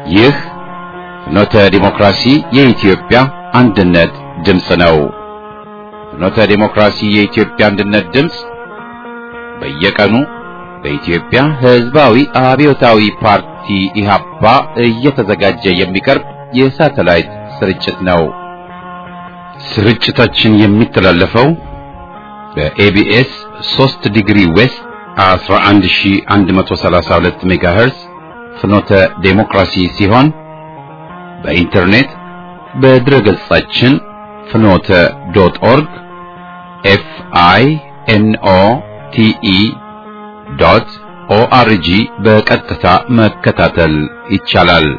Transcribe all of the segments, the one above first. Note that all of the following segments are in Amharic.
ይህ ፍኖተ ዲሞክራሲ የኢትዮጵያ አንድነት ድምፅ ነው። ፍኖተ ዲሞክራሲ የኢትዮጵያ አንድነት ድምፅ በየቀኑ በኢትዮጵያ ሕዝባዊ አብዮታዊ ፓርቲ ኢህአፓ እየተዘጋጀ የሚቀርብ የሳተላይት ስርጭት ነው። ስርጭታችን የሚተላለፈው በኤቢኤስ 3 ዲግሪ ዌስት 11132 ሜጋሄርዝ ፍኖተ ዴሞክራሲ ሲሆን በኢንተርኔት በድረገጻችን ፍኖተ ዶት ኦርግ ኤፍ አይ ኤን ኦ ቲ ኢ ዶት ኦአርጂ በቀጥታ መከታተል ይቻላል።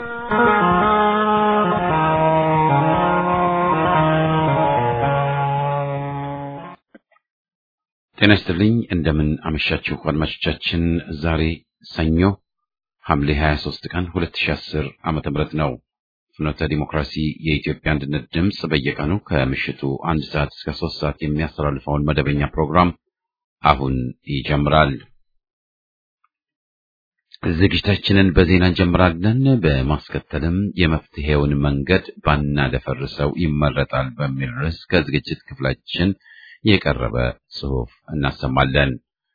ጤና ይስጥልኝ። እንደምን አመሻችሁ አድማጮቻችን። ዛሬ ሰኞ ሐምሌ 23 ቀን 2010 ዓመተ ምህረት ነው። ፍኖተ ዲሞክራሲ የኢትዮጵያ አንድነት ድምፅ በየቀኑ ከምሽቱ አንድ ሰዓት እስከ ሶስት ሰዓት የሚያስተላልፈውን መደበኛ ፕሮግራም አሁን ይጀምራል። ዝግጅታችንን በዜና እንጀምራለን። በማስከተልም የመፍትሄውን መንገድ ባናደፈርሰው ይመረጣል በሚል ርዕስ ከዝግጅት ክፍላችን የቀረበ ጽሑፍ እናሰማለን።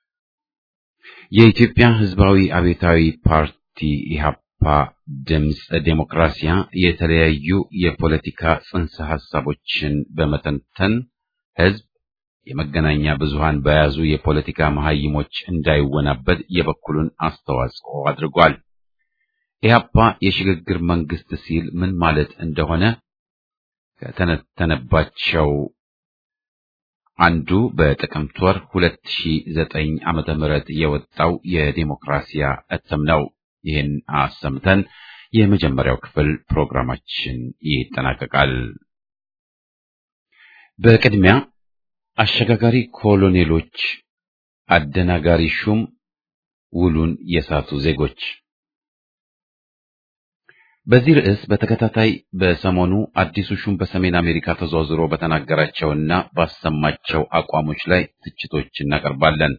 የኢትዮጵያ ሕዝባዊ አብዮታዊ ፓርቲ ኢህአፓ ድምፅ ዴሞክራሲያ የተለያዩ የፖለቲካ ጽንሰ ሐሳቦችን በመተንተን ሕዝብ የመገናኛ ብዙሃን በያዙ የፖለቲካ መሐይሞች እንዳይወናበድ የበኩሉን አስተዋጽኦ አድርጓል። ኢህአፓ የሽግግር መንግስት ሲል ምን ማለት እንደሆነ ከተነተነባቸው አንዱ በጥቅምት ወር 2009 ዓመተ ምህረት የወጣው የዴሞክራሲያ እትም ነው። ይህን አሰምተን የመጀመሪያው ክፍል ፕሮግራማችን ይጠናቀቃል። በቅድሚያ አሸጋጋሪ ኮሎኔሎች፣ አደናጋሪ ሹም፣ ውሉን የሳቱ ዜጎች በዚህ ርዕስ በተከታታይ በሰሞኑ አዲሱ ሹም በሰሜን አሜሪካ ተዘዋዝሮ በተናገራቸውና ባሰማቸው አቋሞች ላይ ትችቶች እናቀርባለን።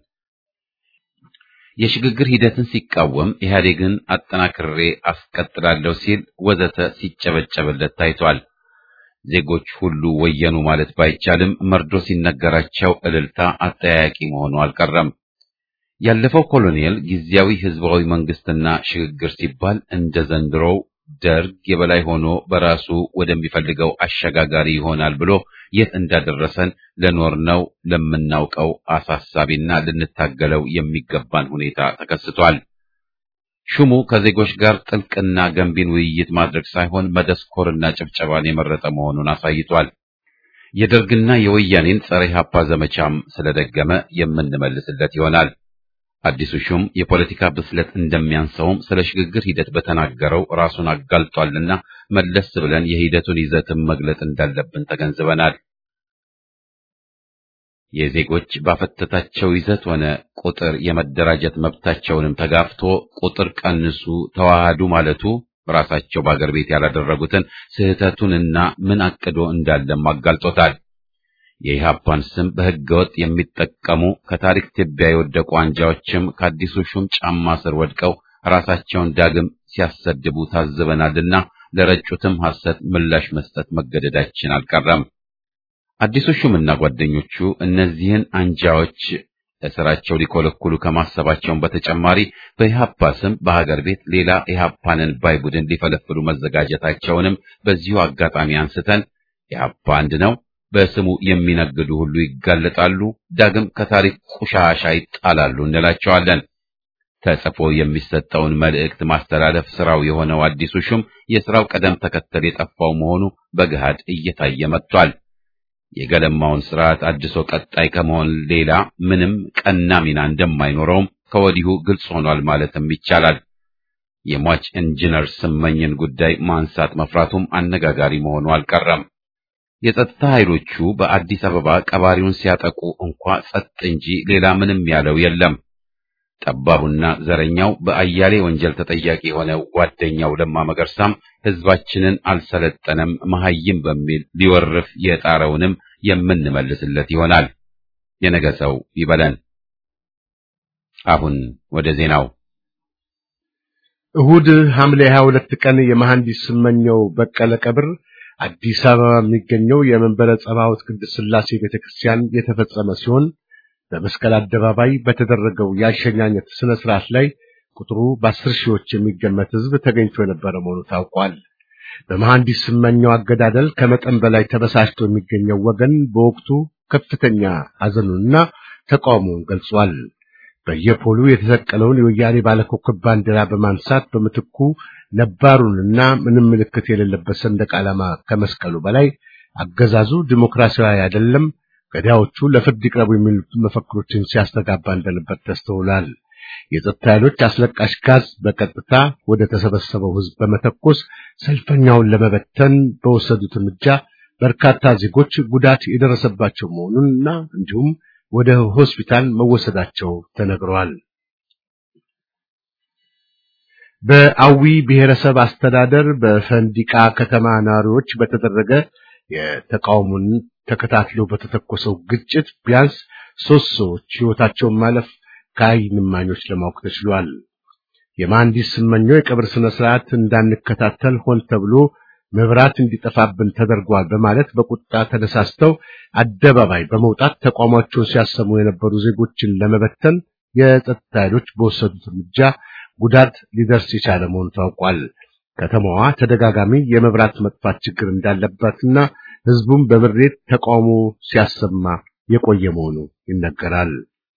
የሽግግር ሂደትን ሲቃወም ኢህአዴግን አጠናክሬ አስቀጥላለሁ ሲል ወዘተ ሲጨበጨብለት ታይቷል። ዜጎች ሁሉ ወየኑ ማለት ባይቻልም መርዶ ሲነገራቸው እልልታ አጠያያቂ መሆኑ አልቀረም። ያለፈው ኮሎኔል ጊዜያዊ ህዝባዊ መንግስትና ሽግግር ሲባል እንደ ዘንድሮው ደርግ የበላይ ሆኖ በራሱ ወደሚፈልገው አሸጋጋሪ ይሆናል ብሎ የት እንዳደረሰን ለኖርነው ለምናውቀው አሳሳቢና ልንታገለው የሚገባን ሁኔታ ተከስቷል። ሹሙ ከዜጎች ጋር ጥልቅና ገንቢን ውይይት ማድረግ ሳይሆን መደስኮርና ጭብጨባን የመረጠ መሆኑን አሳይቷል። የደርግና የወያኔን ጸረ ኢህአፓ ዘመቻም ስለደገመ የምንመልስለት ይሆናል። አዲሱ ሹም የፖለቲካ ብስለት እንደሚያንሰውም ስለ ሽግግር ሂደት በተናገረው ራሱን አጋልጧልና መለስ ብለን የሂደቱን ይዘትም መግለጥ እንዳለብን ተገንዝበናል። የዜጎች ባፈተታቸው ይዘት ሆነ ቁጥር የመደራጀት መብታቸውንም ተጋፍቶ ቁጥር ቀንሱ፣ ተዋሃዱ ማለቱ ራሳቸው በአገር ቤት ያላደረጉትን ስህተቱንና ምን አቅዶ እንዳለም አጋልጦታል። የኢህአፓን ስም በህገወጥ የሚጠቀሙ ከታሪክ ትቢያ የወደቁ አንጃዎችም ከአዲሱ ሹም ጫማ ስር ወድቀው ራሳቸውን ዳግም ሲያሰድቡ ታዝበናልና ለረጩትም ሐሰት ምላሽ መስጠት መገደዳችን አልቀረም። አዲሱ ሹምና ጓደኞቹ እነዚህን አንጃዎች ለስራቸው ሊኮለኩሉ ከማሰባቸውን በተጨማሪ በኢህአፓ ስም በሀገር ቤት ሌላ ኢህአፓንን ባይ ቡድን ሊፈለፍሉ መዘጋጀታቸውንም በዚሁ አጋጣሚ አንስተን ኢህአፓ አንድ ነው በስሙ የሚነግዱ ሁሉ ይጋለጣሉ፣ ዳግም ከታሪክ ቁሻሻ ይጣላሉ እንላቸዋለን። ተጽፎ የሚሰጠውን መልእክት ማስተላለፍ ስራው የሆነው አዲሱ ሹም የስራው ቀደም ተከተል የጠፋው መሆኑ በገሃድ እየታየ መጥቷል። የገለማውን ስርዓት አድሶ ቀጣይ ከመሆን ሌላ ምንም ቀና ሚና እንደማይኖረውም ከወዲሁ ግልጽ ሆኗል ማለትም ይቻላል። የሟች ኢንጂነር ስመኝን ጉዳይ ማንሳት መፍራቱም አነጋጋሪ መሆኑ አልቀረም። የጸጥታ ኃይሎቹ በአዲስ አበባ ቀባሪውን ሲያጠቁ እንኳ ጸጥ እንጂ ሌላ ምንም ያለው የለም። ጠባቡና ዘረኛው በአያሌ ወንጀል ተጠያቂ የሆነው ጓደኛው ለማ መገርሳም ህዝባችንን አልሰለጠነም መሐይም በሚል ሊወርፍ የጣረውንም የምንመልስለት ይሆናል። የነገ ሰው ይበለን። አሁን ወደ ዜናው እሁድ ሐምሌ 22 ቀን የመሐንዲስ ስመኘው በቀለ ቀብር አዲስ አበባ የሚገኘው የመንበረ ጸባዖት ቅድስት ሥላሴ ቤተክርስቲያን የተፈጸመ ሲሆን በመስቀል አደባባይ በተደረገው የአሸኛኘት ስነ ስርዓት ላይ ቁጥሩ በአስር ሺዎች የሚገመት ሕዝብ ተገኝቶ የነበረ መሆኑ ታውቋል። በመሐንዲስ ስመኘው አገዳደል ከመጠን በላይ ተበሳጭቶ የሚገኘው ወገን በወቅቱ ከፍተኛ ሐዘኑንና ተቃውሞውን ገልጿል። በየፖሉ የተሰቀለውን የወያኔ ባለኮከብ ባንዲራ በማንሳት በምትኩ ነባሩንና ምንም ምልክት የሌለበት ሰንደቅ ዓላማ ከመስቀሉ በላይ አገዛዙ ዲሞክራሲያዊ አይደለም፣ ገዳዮቹ ለፍርድ ይቅረቡ የሚሉ መፈክሮችን ሲያስተጋባ እንደነበር ተስተውሏል። የጸጥታ ኃይሎች አስለቃሽ ጋዝ በቀጥታ ወደ ተሰበሰበው ሕዝብ በመተኮስ ሰልፈኛውን ለመበተን በወሰዱት እርምጃ በርካታ ዜጎች ጉዳት የደረሰባቸው መሆኑንና እንዲሁም ወደ ሆስፒታል መወሰዳቸው ተነግረዋል። በአዊ ብሔረሰብ አስተዳደር በፈንዲቃ ከተማ ነዋሪዎች በተደረገ የተቃውሞን ተከታትሎ በተተኮሰው ግጭት ቢያንስ ሦስት ሰዎች ሕይወታቸውን ማለፍ ከዓይን እማኞች ለማወቅ ተችሏል። የመሐንዲስ ስመኘው የቀብር ስነ ስርዓት እንዳንከታተል ሆን ተብሎ መብራት እንዲጠፋብን ተደርጓል በማለት በቁጣ ተነሳስተው አደባባይ በመውጣት ተቃውሟቸውን ሲያሰሙ የነበሩ ዜጎችን ለመበተን የጸጥታ ኃይሎች በወሰዱት እርምጃ ጉዳት ሊደርስ የቻለ መሆኑ ታውቋል። ከተማዋ ተደጋጋሚ የመብራት መጥፋት ችግር እንዳለባትና ሕዝቡም በምሬት ተቃውሞ ሲያሰማ የቆየ መሆኑ ይነገራል።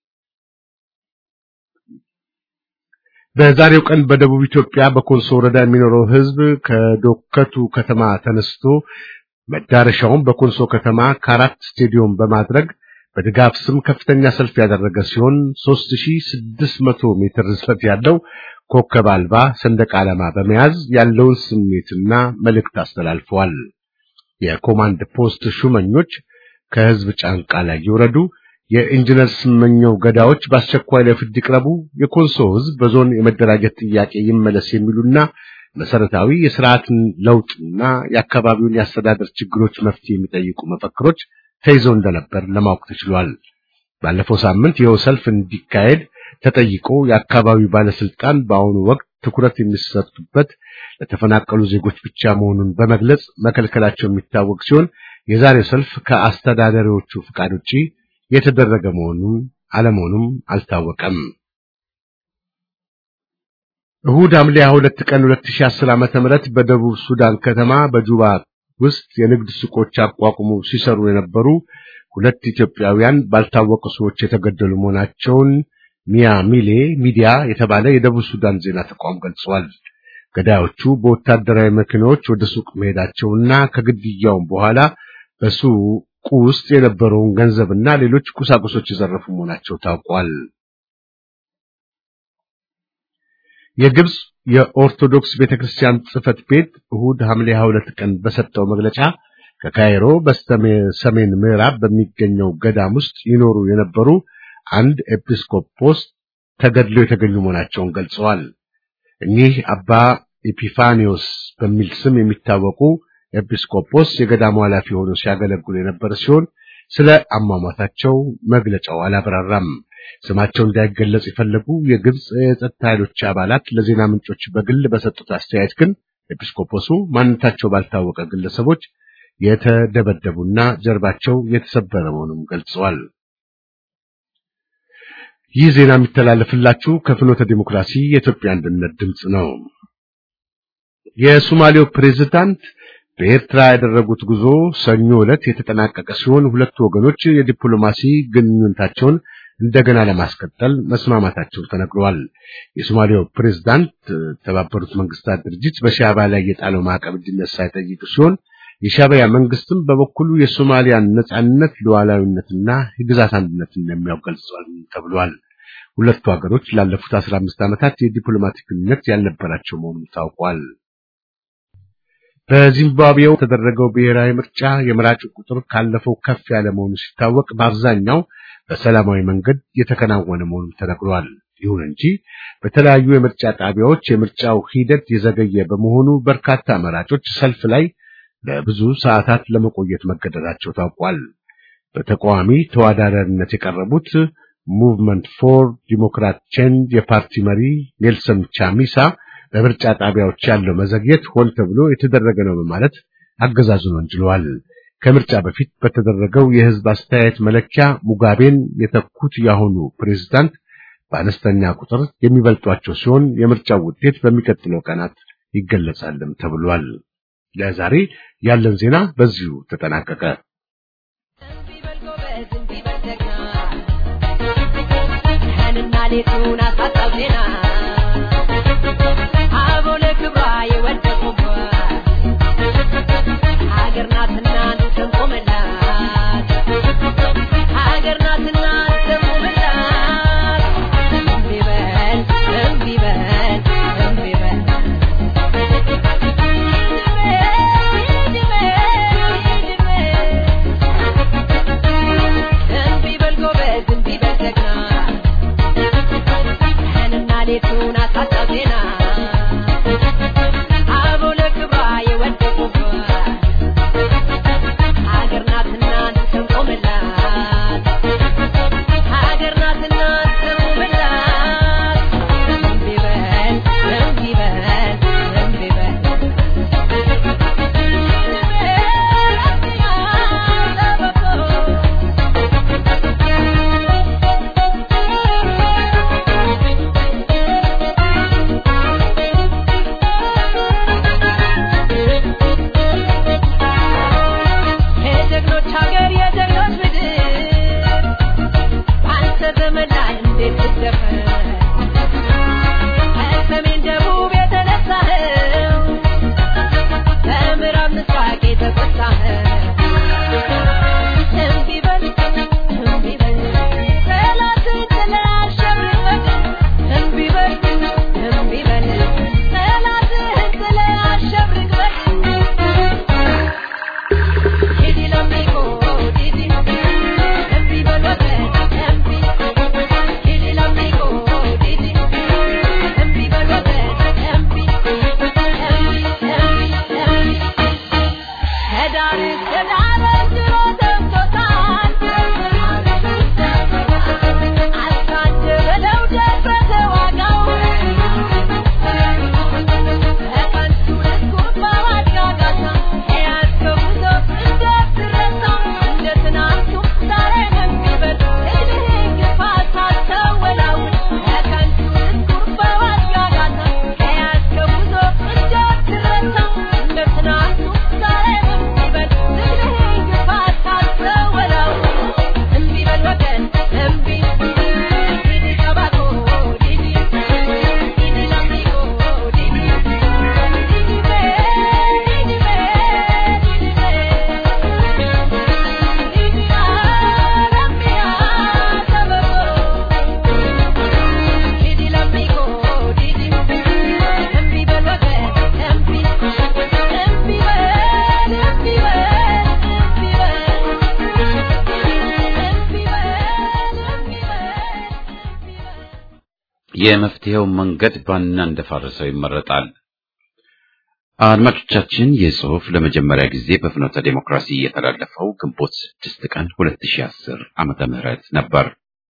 በዛሬው ቀን በደቡብ ኢትዮጵያ በኮንሶ ወረዳ የሚኖረው ሕዝብ ከዶከቱ ከተማ ተነስቶ መዳረሻውን በኮንሶ ከተማ ከአራት ስቴዲዮም በማድረግ በድጋፍ ስም ከፍተኛ ሰልፍ ያደረገ ሲሆን 3600 ሜትር ርዝመት ያለው ኮከብ አልባ ሰንደቅ ዓላማ በመያዝ ያለውን ስሜትና መልእክት አስተላልፈዋል። የኮማንድ ፖስት ሹመኞች ከሕዝብ ጫንቃ ላይ ይውረዱ፣ የኢንጂነር ስመኘው ገዳዎች በአስቸኳይ ለፍርድ ይቅረቡ፣ የኮንሶ ሕዝብ በዞን የመደራጀት ጥያቄ ይመለስ የሚሉና መሰረታዊ የስርዓትን ለውጥና የአካባቢውን የአስተዳደር ችግሮች መፍትሄ የሚጠይቁ መፈክሮች ተይዘው እንደነበር ለማወቅ ተችሏል። ባለፈው ሳምንት ይኸው ሰልፍ እንዲካሄድ ተጠይቆ የአካባቢው ባለስልጣን በአሁኑ ወቅት ትኩረት የሚሰጡበት ለተፈናቀሉ ዜጎች ብቻ መሆኑን በመግለጽ መከልከላቸው የሚታወቅ ሲሆን የዛሬው ሰልፍ ከአስተዳዳሪዎቹ ፍቃድ ውጪ የተደረገ መሆኑን አለመሆኑም አልታወቀም። እሁድ ሐምሌ 22 ቀን 2010 ዓ.ም በደቡብ ሱዳን ከተማ በጁባ ውስጥ የንግድ ሱቆች አቋቁሞ ሲሰሩ የነበሩ ሁለት ኢትዮጵያውያን ባልታወቁ ሰዎች የተገደሉ መሆናቸውን ሚያ ሚሌ ሚዲያ የተባለ የደቡብ ሱዳን ዜና ተቋም ገልጿል። ገዳዮቹ በወታደራዊ መኪናዎች ወደ ሱቅ መሄዳቸውና ከግድያውም በኋላ በሱቁ ውስጥ የነበረውን ገንዘብና ሌሎች ቁሳቁሶች የዘረፉ መሆናቸው ታውቋል። የግብጽ የኦርቶዶክስ ቤተክርስቲያን ጽሕፈት ቤት እሁድ ሐምሌ 22 ቀን በሰጠው መግለጫ ከካይሮ በስተሰሜን ምዕራብ በሚገኘው ገዳም ውስጥ ይኖሩ የነበሩ አንድ ኤጲስቆጶስ ተገድለው የተገኙ መሆናቸውን ገልጸዋል። እኚህ አባ ኤፒፋኒዮስ በሚል ስም የሚታወቁ ኤጲስቆጶስ የገዳሙ ኃላፊ ሆነው ሲያገለግሉ የነበረ ሲሆን ስለ አሟሟታቸው መግለጫው አላብራራም። ስማቸው እንዳይገለጽ የፈለጉ የግብጽ የጸጥታ ኃይሎች አባላት ለዜና ምንጮች በግል በሰጡት አስተያየት ግን ኤጲስቆጶሱ ማንነታቸው ባልታወቀ ግለሰቦች የተደበደቡና ጀርባቸው የተሰበረ መሆኑን ገልጸዋል። ይህ ዜና የሚተላለፍላችሁ ከፍኖተ ዲሞክራሲ የኢትዮጵያ አንድነት ድምፅ ነው። የሶማሌው ፕሬዝዳንት በኤርትራ ያደረጉት ጉዞ ሰኞ ዕለት የተጠናቀቀ ሲሆን ሁለቱ ወገኖች የዲፕሎማሲ ግንኙነታቸውን እንደገና ለማስቀጠል መስማማታቸው ተነግሯል። የሶማሊያው ፕሬዝዳንት የተባበሩት መንግስታት ድርጅት በሻዕቢያ ላይ የጣለው ማዕቀብ እንዲነሳ የጠየቁ ሲሆን የሻዕቢያ መንግስትም በበኩሉ የሶማሊያን ነጻነት፣ ሉዓላዊነትና የግዛት አንድነትን እንደሚያውቅ ገልጿል ተብሏል። ሁለቱ ሀገሮች ላለፉት 15 ዓመታት የዲፕሎማቲክ ግንኙነት ያልነበራቸው መሆኑን ታውቋል። በዚምባብዌው የተደረገው ብሔራዊ ምርጫ የመራጩ ቁጥር ካለፈው ከፍ ያለ መሆኑ ሲታወቅ በአብዛኛው በሰላማዊ መንገድ የተከናወነ መሆኑ ተነግሯል። ይሁን እንጂ በተለያዩ የምርጫ ጣቢያዎች የምርጫው ሂደት የዘገየ በመሆኑ በርካታ መራጮች ሰልፍ ላይ ለብዙ ሰዓታት ለመቆየት መገደዳቸው ታውቋል። በተቃዋሚ ተወዳዳሪነት የቀረቡት ሙቭመንት ፎር ዲሞክራት ቼንጅ የፓርቲ መሪ ኔልሰን ቻሚሳ በምርጫ ጣቢያዎች ያለው መዘግየት ሆን ተብሎ የተደረገ ነው በማለት አገዛዙን ወንጅለዋል። ከምርጫ በፊት በተደረገው የህዝብ አስተያየት መለኪያ ሙጋቤን የተኩት ያሁኑ ፕሬዝዳንት በአነስተኛ ቁጥር የሚበልጧቸው ሲሆን የምርጫው ውጤት በሚቀጥለው ቀናት ይገለጻልም ተብሏል። ለዛሬ ያለን ዜና በዚሁ ተጠናቀቀ። ሌቱን አሳጣው ዜና አቦለ ክብሯ የወደቁባት ሀገር ናትና እንሰንቆመላት ሀገር ናትና እንሰንቆመላት እምቢ በል እምቢ በል እምቢ በል እምቢ በል ጎበዝ እምቢ በል ጀግና ቀንና ሌቱን አሳጣው ዜና አቦለ ክብሯ የወደቁባት ሀገር ናትና እንሰንቆመላት ሀገር ናትና እንሰንቆመላት እምቢ በል እምቢ በል እምቢ በል የጀግኖች ሀገር የጀግኖች ምድር በአንተ ዘመን ላይ እንዴት ትደፈር ከሰሜን ደቡብ የተነሳኸው በምዕራብ ምስራቅ የተቆጣኸው እምቢ በል እምቢ በል ጠላትን ጥለህ አሸብርቀህ እምቢ በል እምቢ በል ጠላትህን ጥለህ አሸብርቀህ Didi l'amico, Didi, empi balwate, empi. Didi l'amico, Didi, empi balwate, empi. Empi, empi, empi. ከዳር እስከ ዳር ድሮ ደምቶታል። አሳደበለው ደብረ ተዋጋው ከቀንቱ ልስኩት በማጋጋታ የያዝከው ጉዞ እንዳትረሳ እንደ ትናንቱ ዛሬም የሚበል እድሜህ ግፋ ሳትወላውል ከቀንቱ ልስኩት በማጋጋታ የያዝከው ጉዞ እንዳትረሳ እንደ ትናንቱ ዛሬም የሚበል እድሜህ ግፋ ሳትወላውል እምቢ በል ወገን እምቢ ዲዲ ቀባቶ ዲዲ ዲዲ ላሚጎ ዲዲ የመፍትሄው መንገድ ባና እንደፋረሰው ይመረጣል። አድማጮቻችን ይህ ጽሑፍ ለመጀመሪያ ጊዜ በፍኖተ ዴሞክራሲ የተላለፈው ግንቦት 6 ቀን 2010 ዓመተ ምህረት ነበር።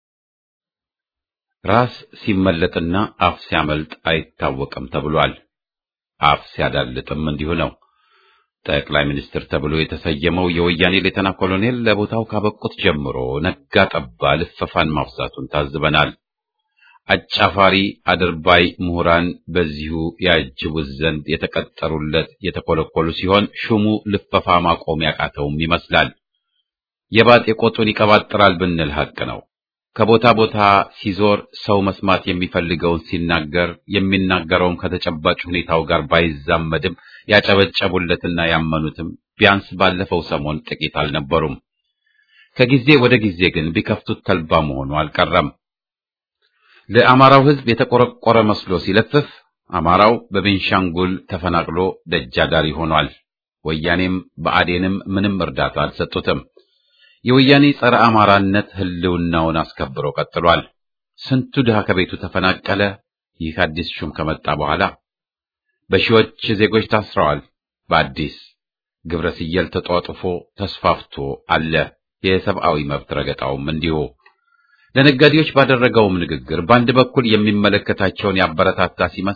ራስ ሲመለጥና አፍ ሲያመልጥ አይታወቅም ተብሏል። አፍ ሲያዳልጥም እንዲሁ ነው። ጠቅላይ ሚኒስትር ተብሎ የተሰየመው የወያኔ ሌተና ኮሎኔል ለቦታው ካበቁት ጀምሮ ነጋ ጠባ ልፈፋን ማብዛቱን ታዝበናል። አጫፋሪ አድርባይ ምሁራን በዚሁ ያጅቡት ዘንድ የተቀጠሩለት የተኮለኮሉ ሲሆን ሹሙ ልፈፋ ማቆም ያቃተውም ይመስላል። የባጤ ቆጡን ይቀባጥራል ብንል ሐቅ ነው። ከቦታ ቦታ ሲዞር ሰው መስማት የሚፈልገውን ሲናገር የሚናገረውም ከተጨባጭ ሁኔታው ጋር ባይዛመድም ያጨበጨቡለትና ያመኑትም ቢያንስ ባለፈው ሰሞን ጥቂት አልነበሩም። ከጊዜ ወደ ጊዜ ግን ቢከፍቱት ተልባ መሆኑ አልቀረም። ለአማራው ሕዝብ የተቆረቆረ መስሎ ሲለፍፍ አማራው በቤንሻንጉል ተፈናቅሎ ደጃዳሪ ሆኗል። ወያኔም በአዴንም ምንም እርዳታ አልሰጡትም። የወያኔ ጸረ አማራነት ህልውናውን አስከብሮ ቀጥሏል። ስንቱ ድሃ ከቤቱ ተፈናቀለ። ይህ አዲስ ሹም ከመጣ በኋላ በሺዎች ዜጎች ታስረዋል። በአዲስ ግብረ ስየል ተጧጡፎ ተስፋፍቶ አለ። የሰብአዊ መብት ረገጣውም እንዲሁ። ለነጋዴዎች ባደረገውም ንግግር በአንድ በኩል የሚመለከታቸውን ያበረታታ ሲመስል፣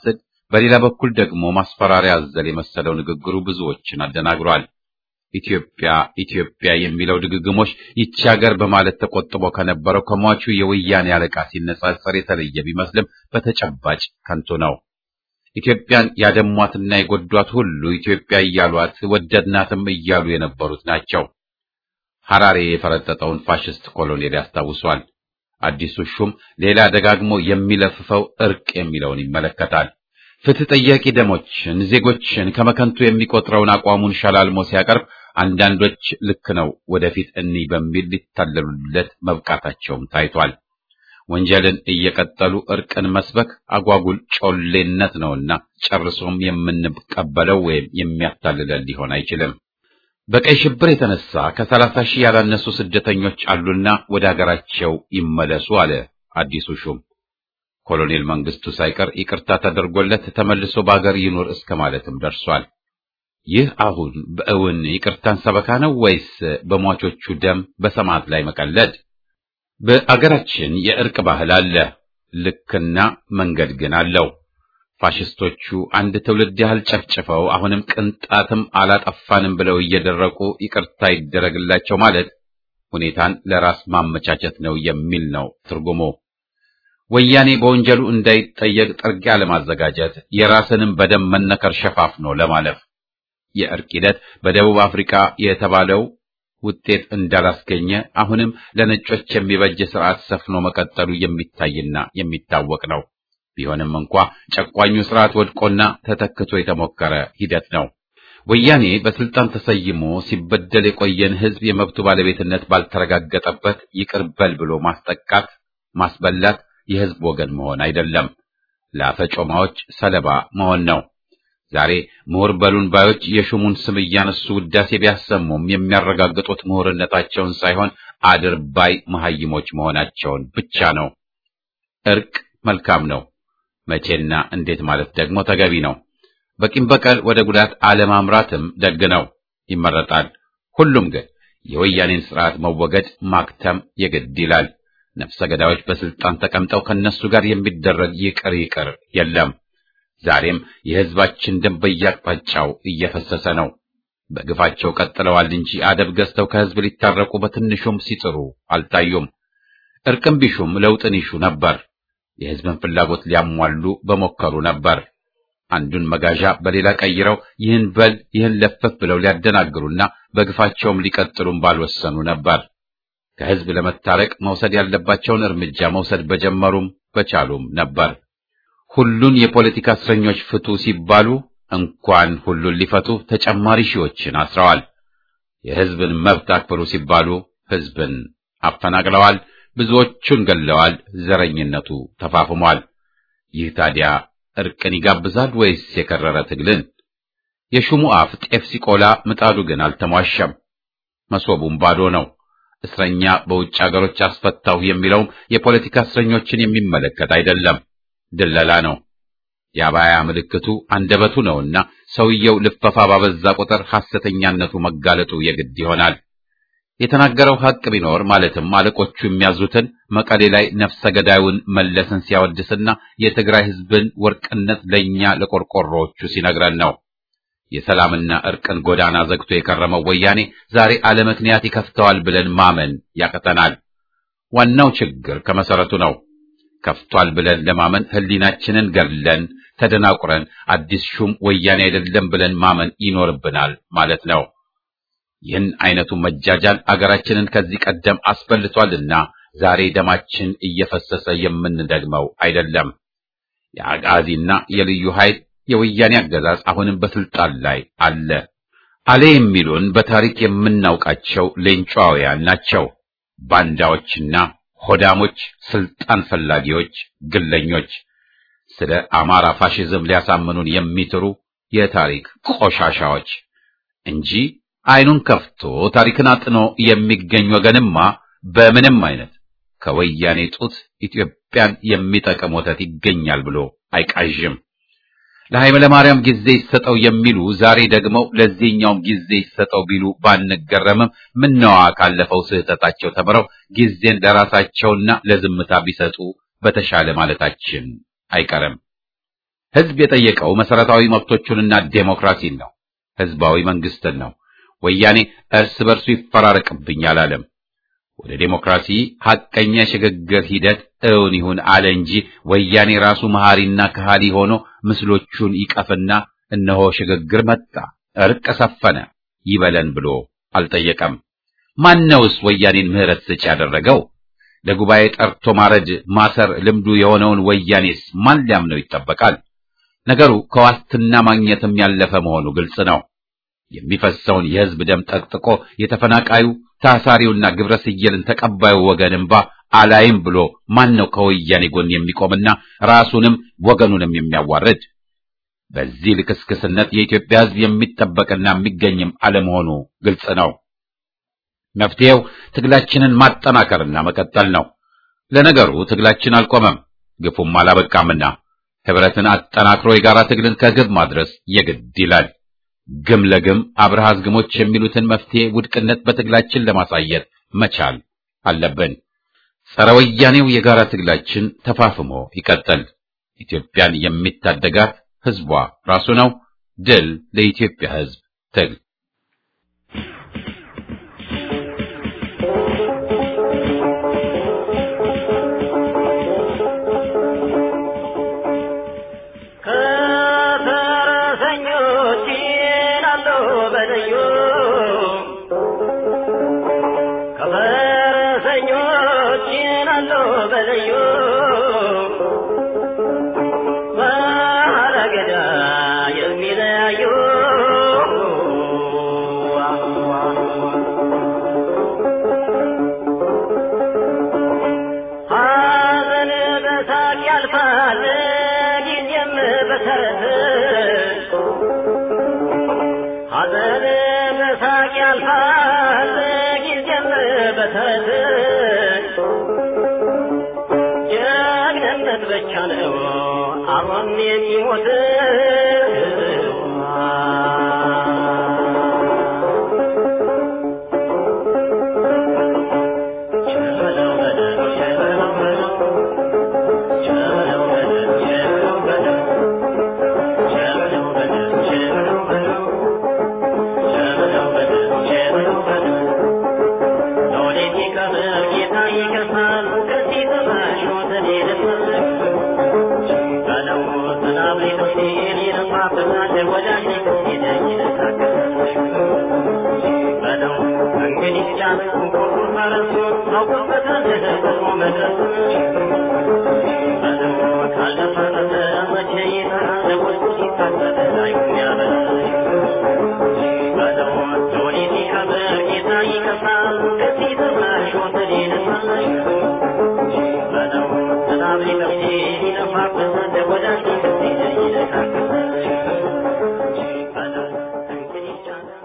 በሌላ በኩል ደግሞ ማስፈራሪያ አዘል የመሰለው ንግግሩ ብዙዎችን አደናግሯል። ኢትዮጵያ ኢትዮጵያ የሚለው ድግግሞች ይቺ ሀገር በማለት ተቆጥቦ ከነበረው ከሟቹ የወያኔ አለቃ ሲነጻጸር የተለየ ቢመስልም በተጨባጭ ከንቱ ነው። ኢትዮጵያን ያደሟትና የጎዷት ሁሉ ኢትዮጵያ እያሏት ወደድናትም እያሉ የነበሩት ናቸው። ሐራሬ የፈረጠጠውን ፋሽስት ኮሎኔል ያስታውሷል። አዲሱ ሹም ሌላ ደጋግሞ የሚለፍፈው እርቅ የሚለውን ይመለከታል። ፍትህ ጠያቂ ደሞችን፣ ዜጎችን ከመከንቱ የሚቆጥረውን አቋሙን ሸላልሞ ሲያቀርብ አንዳንዶች ልክ ነው ወደፊት እኒህ በሚል ሊታለሉለት መብቃታቸውም ታይቷል። ወንጀልን እየቀጠሉ እርቅን መስበክ አጓጉል ጮሌነት ነውና ጨርሶም የምንቀበለው ወይም የሚያታልለን ሊሆን አይችልም። በቀይ ሽብር የተነሳ ከሰላሳ ሺህ ያላነሱ ስደተኞች አሉና ወደ ሀገራቸው ይመለሱ አለ አዲሱ ሹም። ኮሎኔል መንግስቱ ሳይቀር ይቅርታ ተደርጎለት ተመልሶ በአገር ይኑር እስከ ማለትም ደርሷል። ይህ አሁን በእውን ይቅርታን ሰበካ ነው ወይስ በሟቾቹ ደም በሰማዕት ላይ መቀለድ? በአገራችን የእርቅ ባህል አለ፣ ልክና መንገድ ግን አለው። ፋሽስቶቹ አንድ ትውልድ ያህል ጨፍጭፈው አሁንም ቅንጣትም አላጠፋንም ብለው እየደረቁ ይቅርታ ይደረግላቸው ማለት ሁኔታን ለራስ ማመቻቸት ነው የሚል ነው ትርጉሙ። ወያኔ በወንጀሉ እንዳይጠየቅ ጥርጊያ ለማዘጋጀት የራስንም በደም መነከር ሸፋፍኖ ለማለፍ የእርቅ ሂደት በደቡብ አፍሪካ የተባለው ውጤት እንዳላስገኘ አሁንም ለነጮች የሚበጅ ስርዓት ሰፍኖ መቀጠሉ የሚታይና የሚታወቅ ነው። ቢሆንም እንኳ ጨቋኙ ስርዓት ወድቆና ተተክቶ የተሞከረ ሂደት ነው። ወያኔ በስልጣን ተሰይሞ ሲበደል የቆየን ሕዝብ የመብቱ ባለቤትነት ባልተረጋገጠበት ይቅር በል ብሎ ማስጠቃት፣ ማስበላት የሕዝብ ወገን መሆን አይደለም፣ ለአፈጮማዎች ሰለባ መሆን ነው። ዛሬ ምሁር በሉን ባዮች የሹሙን ስም እያነሱ ውዳሴ ቢያሰሙም የሚያረጋግጡት ምሁርነታቸውን ሳይሆን አድርባይ መሐይሞች መሆናቸውን ብቻ ነው። እርቅ መልካም ነው። መቼና እንዴት ማለት ደግሞ ተገቢ ነው። በቂም በቀል ወደ ጉዳት አለማምራትም ደግ ነው፣ ይመረጣል። ሁሉም ግን የወያኔን ስርዓት መወገድ ማክተም የግድ ይላል። ነፍሰ ገዳዮች በስልጣን ተቀምጠው ከነሱ ጋር የሚደረግ ይቅር ይቅር የለም። ዛሬም የሕዝባችን ደም በየአቅጣጫው እየፈሰሰ ነው። በግፋቸው ቀጥለዋል እንጂ አደብ ገዝተው ከሕዝብ ሊታረቁ በትንሹም ሲጥሩ አልታዩም። እርቅም ቢሹም ለውጥን ይሹ ነበር። የሕዝብን ፍላጎት ሊያሟሉ በሞከሩ ነበር። አንዱን መጋዣ በሌላ ቀይረው ይህን በል ይህን ለፈፍ ብለው ሊያደናግሩና በግፋቸውም ሊቀጥሉም ባልወሰኑ ነበር። ከሕዝብ ለመታረቅ መውሰድ ያለባቸውን እርምጃ መውሰድ በጀመሩም በቻሉም ነበር። ሁሉን የፖለቲካ እስረኞች ፍቱ ሲባሉ እንኳን ሁሉን ሊፈቱ ተጨማሪ ሺዎችን አስረዋል። የሕዝብን መብት አክብሩ ሲባሉ ሕዝብን አፈናቅለዋል። ብዙዎቹን ገለዋል። ዘረኝነቱ ተፋፍሟል። ይህ ታዲያ እርቅን ይጋብዛል ወይስ የከረረ ትግልን? የሹሙ አፍ ጤፍ ሲቆላ ምጣዱ ግን አልተሟሸም። መሶቡም ባዶ ነው። እስረኛ በውጭ አገሮች አስፈታሁ የሚለውም የፖለቲካ እስረኞችን የሚመለከት አይደለም፣ ድለላ ነው። የአባያ ምልክቱ አንደበቱ ነውና ሰውየው ልፈፋ ባበዛ ቁጥር ሐሰተኛነቱ መጋለጡ የግድ ይሆናል። የተናገረው ሐቅ ቢኖር ማለትም አለቆቹ የሚያዙትን መቀሌ ላይ ነፍሰ ገዳዩን መለስን ሲያወድስና የትግራይ ሕዝብን ወርቅነት ለእኛ ለቆርቆሮዎቹ ሲነግረን ነው። የሰላምና እርቅን ጎዳና ዘግቶ የከረመው ወያኔ ዛሬ አለ ምክንያት ይከፍተዋል ብለን ማመን ያቅተናል። ዋናው ችግር ከመሰረቱ ነው። ከፍቷል ብለን ለማመን ሕሊናችንን ገድለን ተደናቁረን አዲስ ሹም ወያኔ አይደለም ብለን ማመን ይኖርብናል ማለት ነው። ይህን አይነቱ መጃጃል አገራችንን ከዚህ ቀደም አስበልቷልና ዛሬ ደማችን እየፈሰሰ የምንደግመው አይደለም። የአጋዚና የልዩ ኃይል የወያኔ አገዛዝ አሁንም በስልጣን ላይ አለ። አለ የሚሉን በታሪክ የምናውቃቸው ሌንጫውያን ናቸው። ባንዳዎችና ሆዳሞች፣ ስልጣን ፈላጊዎች፣ ግለኞች፣ ስለ አማራ ፋሽዝም ሊያሳምኑን የሚጥሩ የታሪክ ቆሻሻዎች እንጂ አይኑን ከፍቶ ታሪክን አጥኖ የሚገኝ ወገንማ በምንም አይነት ከወያኔ ጡት ኢትዮጵያን የሚጠቅም ወተት ይገኛል ብሎ አይቃዥም። ለኃይለ ማርያም ጊዜ ይሰጠው የሚሉ ዛሬ ደግሞ ለዚህኛውም ጊዜ ይሰጠው ቢሉ ባንገረምም ምነዋ ካለፈው ስህተታቸው ተምረው ጊዜን ለራሳቸውና ለዝምታ ቢሰጡ በተሻለ ማለታችን አይቀርም። ህዝብ የጠየቀው መሰረታዊ መብቶቹንና ዴሞክራሲን ነው። ህዝባዊ መንግስትን ነው። ወያኔ እርስ በርሱ ይፈራረቅብኝ አላለም። ወደ ዴሞክራሲ ሐቀኛ የሽግግር ሂደት እውን ይሁን አለ እንጂ ወያኔ ራሱ መሐሪና ከሃዲ ሆኖ ምስሎቹን ይቀፍና እነሆ ሽግግር መጣ፣ እርቅ ሰፈነ ይበለን ብሎ አልጠየቀም። ማነውስ ወያኔን ምህረት ሰጪ ያደረገው? ለጉባኤ ጠርቶ ማረድ ማሰር ልምዱ የሆነውን ወያኔስ ማን ሊያምነው ይጠበቃል? ነገሩ ከዋስትና ማግኘትም ያለፈ መሆኑ ግልጽ ነው። የሚፈሰውን የህዝብ ደም ጠቅጥቆ የተፈናቃዩ ታሳሪውና ግብረ ስየልን ተቀባዩ ወገን እንባ አላይም ብሎ ማን ነው ከወያኔ ጎን የሚቆምና ራሱንም ወገኑንም የሚያዋርድ? በዚህ ልክስክስነት የኢትዮጵያ ህዝብ የሚጠበቅና የሚገኝም አለመሆኑ ግልጽ ነው። መፍትሄው ትግላችንን ማጠናከርና መቀጠል ነው። ለነገሩ ትግላችን አልቆመም፣ ግፉም አላበቃምና ህብረትን አጠናክሮ የጋራ ትግልን ከግብ ማድረስ የግድ ይላል። ግም ለግም አብርሃዝ ግሞች የሚሉትን መፍትሄ ውድቅነት በትግላችን ለማሳየት መቻል አለብን። ጸረ ወያኔው የጋራ ትግላችን ተፋፍሞ ይቀጥል። ኢትዮጵያን የሚታደጋት ህዝቧ ራሱ ነው። ድል ለኢትዮጵያ ህዝብ ትግል። ከፈረሰኞች ይላሉ በልዩ ከፈረሰኞች ይላሉ በልዩ ባለገዳ የሚለያዩ ሐዘን በሳቅ ያልፋል ጊዜም በተረት ሐዘን በሳቅ ያልፋል ጊዜም በተረት ጀግንነት ብቻ ነው አብሮን የሚሞት ቸበለው በለው ቸበለው በለው ቸበለው በለው ቸበለው በለው ቸበለው በለው ቸበለው በለው ቸበለው በለው ቸበለው በለው ለወዴት ይቀር ጌታ ይከፋል ከዚህ ተማሽ ሞትን ይደፋል በለው ሰላም ሊቶች ይለማፍናል ወዳጅ ሄደኝ በለው እንግዲህ ጫነው ቁርቁር ፈረሱ አውቆበታል ደግሞ መድረሱ በለው ካልደፈረሰ መቼ ይጠራል ወልቁ ሲታበል አይሁን ያበላል በለው ወዴት ይከበር ጌታ ይከፋል ከዚህ ተማሽ ሞትን ይደፋል በለው ሰላም ሊቶች ይለማፍናል ወዳጅ ሄደኝ በለው እንግዲህ ጫነው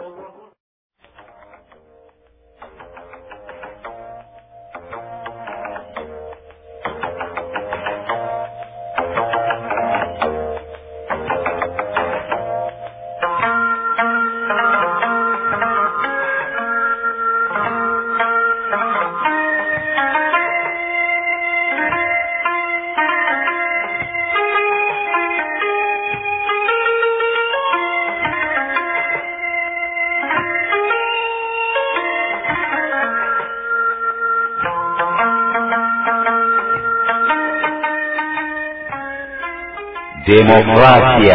ዴሞክራሲያ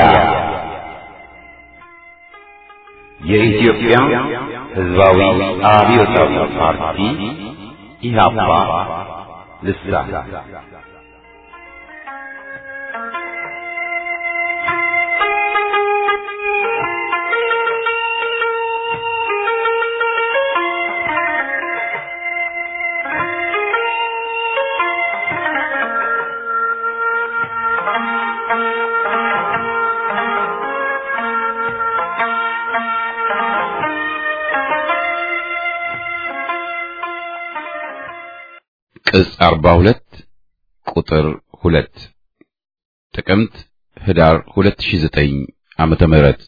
የኢትዮጵያ ሕዝባዊ አብዮታዊ ፓርቲ ኢህአፓ ልሳን ቅጽ 42 ቁጥር 2 ጥቅምት ህዳር 2009 ዓመተ ምህረት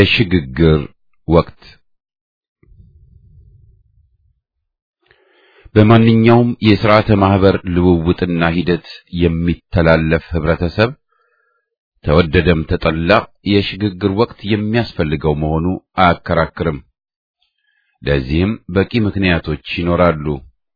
የሽግግር ወቅት በማንኛውም የሥርዓተ ማህበር ልውውጥና ሂደት የሚተላለፍ ህብረተሰብ ተወደደም ተጠላ የሽግግር ወቅት የሚያስፈልገው መሆኑ አያከራክርም። ለዚህም በቂ ምክንያቶች ይኖራሉ።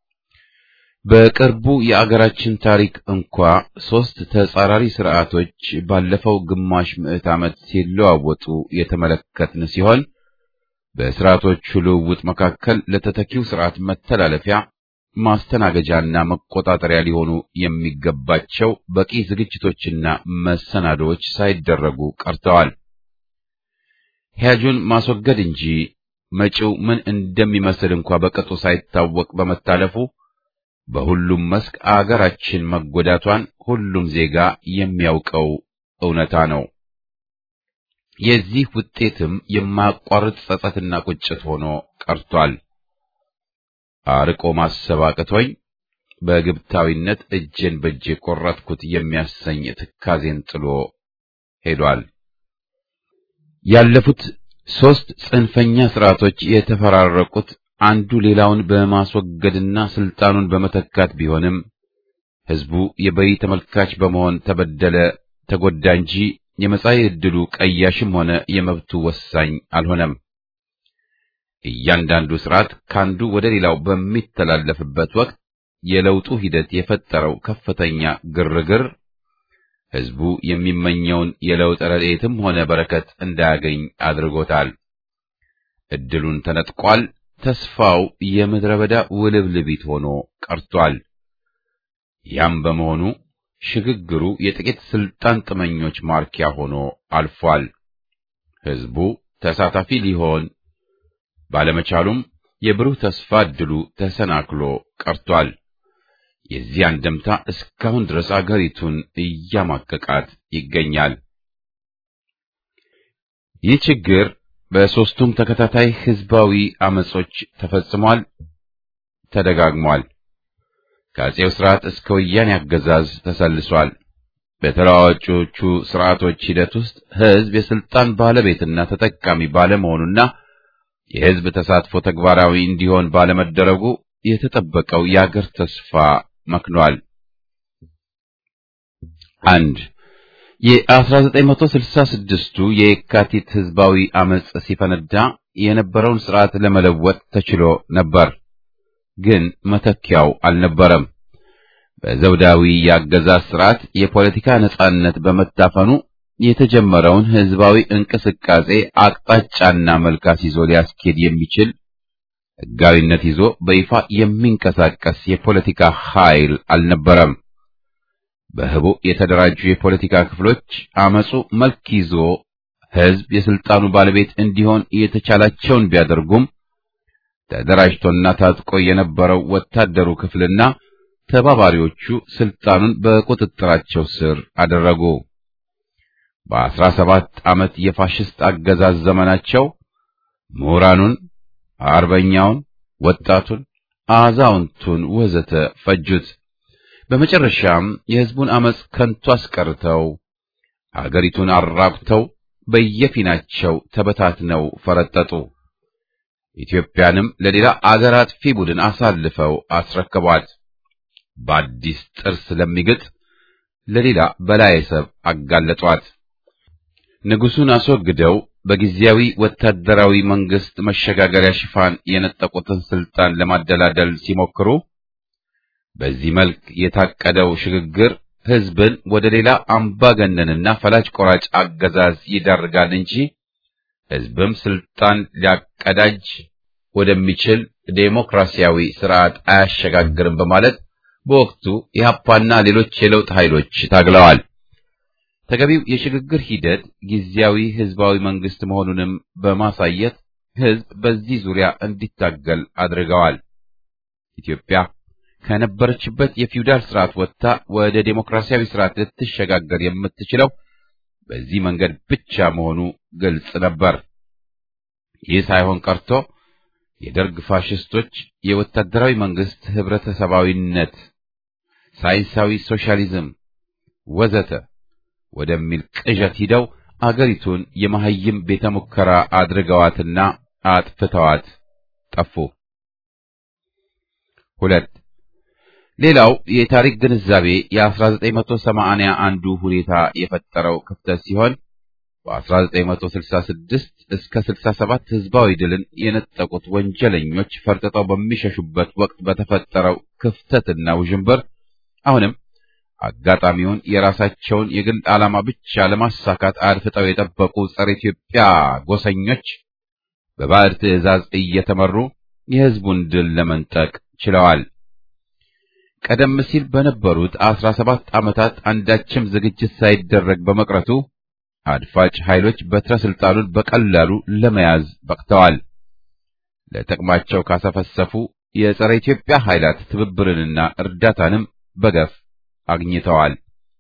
በቅርቡ የአገራችን ታሪክ እንኳ ሦስት ተጻራሪ ስርዓቶች ባለፈው ግማሽ ምዕት ዓመት ሲለዋወጡ የተመለከትን ሲሆን በስርዓቶቹ ልውውጥ መካከል ለተተኪው ስርዓት መተላለፊያ ማስተናገጃና መቆጣጠሪያ ሊሆኑ የሚገባቸው በቂ ዝግጅቶችና መሰናዶዎች ሳይደረጉ ቀርተዋል። ሂያጁን ማስወገድ እንጂ መጪው ምን እንደሚመስል እንኳ በቅጡ ሳይታወቅ በመታለፉ በሁሉም መስክ አገራችን መጎዳቷን ሁሉም ዜጋ የሚያውቀው እውነታ ነው። የዚህ ውጤትም የማያቋርጥ ጸጸትና ቁጭት ሆኖ ቀርቷል። አርቆ ማሰብ አቅቶኝ በግብታዊነት እጄን በእጄ ቆረጥኩት የሚያሰኝ ትካዜን ጥሎ ሄዷል። ያለፉት ሦስት ጽንፈኛ ስርዓቶች የተፈራረቁት አንዱ ሌላውን በማስወገድና ስልጣኑን በመተካት ቢሆንም ሕዝቡ የበይ ተመልካች በመሆን ተበደለ፣ ተጎዳ እንጂ የመጻኢ ዕድሉ ቀያሽም ሆነ የመብቱ ወሳኝ አልሆነም። እያንዳንዱ ስርዓት ካንዱ ወደ ሌላው በሚተላለፍበት ወቅት የለውጡ ሂደት የፈጠረው ከፍተኛ ግርግር ሕዝቡ የሚመኘውን የለውጥ ረድኤትም ሆነ በረከት እንዳያገኝ አድርጎታል። ዕድሉን ተነጥቋል። ተስፋው የምድረ በዳ ውልብልቢት ሆኖ ቀርቷል። ያም በመሆኑ ሽግግሩ የጥቂት ስልጣን ጥመኞች ማርኪያ ሆኖ አልፏል። ሕዝቡ ተሳታፊ ሊሆን ባለመቻሉም የብሩህ ተስፋ ዕድሉ ተሰናክሎ ቀርቷል። የዚህ አንድምታ እስካሁን ድረስ አገሪቱን እያማቀቃት ይገኛል። ይህ ችግር በሦስቱም ተከታታይ ሕዝባዊ አመጾች ተፈጽሟል፣ ተደጋግሟል። ከአፄው ሥርዓት እስከ ወያኔ አገዛዝ ተሰልሷል። በተለዋዋጮቹ ሥርዓቶች ሂደት ውስጥ ሕዝብ የሥልጣን ባለቤትና ተጠቃሚ ባለመሆኑና የሕዝብ ተሳትፎ ተግባራዊ እንዲሆን ባለመደረጉ የተጠበቀው የአገር ተስፋ መክኗል። አንድ የ1966ቱ የየካቲት ሕዝባዊ አመጽ ሲፈነዳ የነበረውን ሥርዓት ለመለወጥ ተችሎ ነበር፣ ግን መተኪያው አልነበረም። በዘውዳዊ የአገዛዝ ሥርዓት የፖለቲካ ነጻነት በመታፈኑ የተጀመረውን ሕዝባዊ እንቅስቃሴ አቅጣጫና መልክ አስይዞ ሊያስኬድ የሚችል ሕጋዊነት ይዞ በይፋ የሚንቀሳቀስ የፖለቲካ ኃይል አልነበረም። በህቡ የተደራጁ የፖለቲካ ክፍሎች አመጹ መልክ ይዞ ሕዝብ የስልጣኑ ባለቤት እንዲሆን የተቻላቸውን ቢያደርጉም ተደራጅቶና ታጥቆ የነበረው ወታደሩ ክፍልና ተባባሪዎቹ ስልጣኑን በቁጥጥራቸው ስር አደረጉ። በአስራ ሰባት ዓመት የፋሽስት አገዛዝ ዘመናቸው ምሁራኑን፣ አርበኛውን፣ ወጣቱን፣ አዛውንቱን ወዘተ ፈጁት። በመጨረሻም የሕዝቡን አመጽ ከንቱ አስቀርተው አገሪቱን አራቁተው በየፊናቸው ተበታትነው ፈረጠጡ። ኢትዮጵያንም ለሌላ አገር አጥፊ ቡድን አሳልፈው አስረከቧት። በአዲስ ጥርስ ለሚግጥ ለሌላ በላየ ሰብ አጋለጧት። ንጉሡን አስወግደው በጊዜያዊ ወታደራዊ መንግስት መሸጋገሪያ ሽፋን የነጠቁትን ስልጣን ለማደላደል ሲሞክሩ በዚህ መልክ የታቀደው ሽግግር ሕዝብን ወደ ሌላ አምባገነንና ፈላጭ ቆራጭ አገዛዝ ይዳርጋል እንጂ ሕዝብም ስልጣን ሊያቀዳጅ ወደሚችል ዴሞክራሲያዊ ስርዓት አያሸጋግርም በማለት በወቅቱ ኢህአፓና ሌሎች የለውጥ ኃይሎች ታግለዋል። ተገቢው የሽግግር ሂደት ጊዜያዊ ህዝባዊ መንግስት መሆኑንም በማሳየት ህዝብ በዚህ ዙሪያ እንዲታገል አድርገዋል። ኢትዮጵያ ከነበረችበት የፊውዳል ስርዓት ወጥታ ወደ ዴሞክራሲያዊ ስርዓት ልትሸጋገር የምትችለው በዚህ መንገድ ብቻ መሆኑ ግልጽ ነበር። ይህ ሳይሆን ቀርቶ የደርግ ፋሽስቶች የወታደራዊ መንግስት ህብረተሰባዊነት፣ ሳይንሳዊ ሶሻሊዝም ወዘተ ወደሚል ቅዠት ሂደው አገሪቱን የመሐይም ቤተ ሙከራ አድርገዋትና አጥፍተዋት ጠፉ። ሁለት ሌላው የታሪክ ግንዛቤ የ1980 አንዱ ሁኔታ የፈጠረው ክፍተት ሲሆን በ1966 እስከ 67 ህዝባዊ ድልን የነጠቁት ወንጀለኞች ፈርጥጠው በሚሸሹበት ወቅት በተፈጠረው ክፍተትና ውዥንብር አሁንም አጋጣሚውን የራሳቸውን የግል ዓላማ ብቻ ለማሳካት አድፍጠው የጠበቁ ጸረ ኢትዮጵያ ጎሰኞች በባዕድ ትዕዛዝ እየተመሩ የህዝቡን ድል ለመንጠቅ ችለዋል። ቀደም ሲል በነበሩት አስራ ሰባት ዓመታት አንዳችም ዝግጅት ሳይደረግ በመቅረቱ አድፋጭ ኃይሎች በትረ ስልጣኑን በቀላሉ ለመያዝ በቅተዋል። ለጥቅማቸው ካሰፈሰፉ የጸረ ኢትዮጵያ ኃይላት ትብብርንና እርዳታንም በገፍ አግኝተዋል።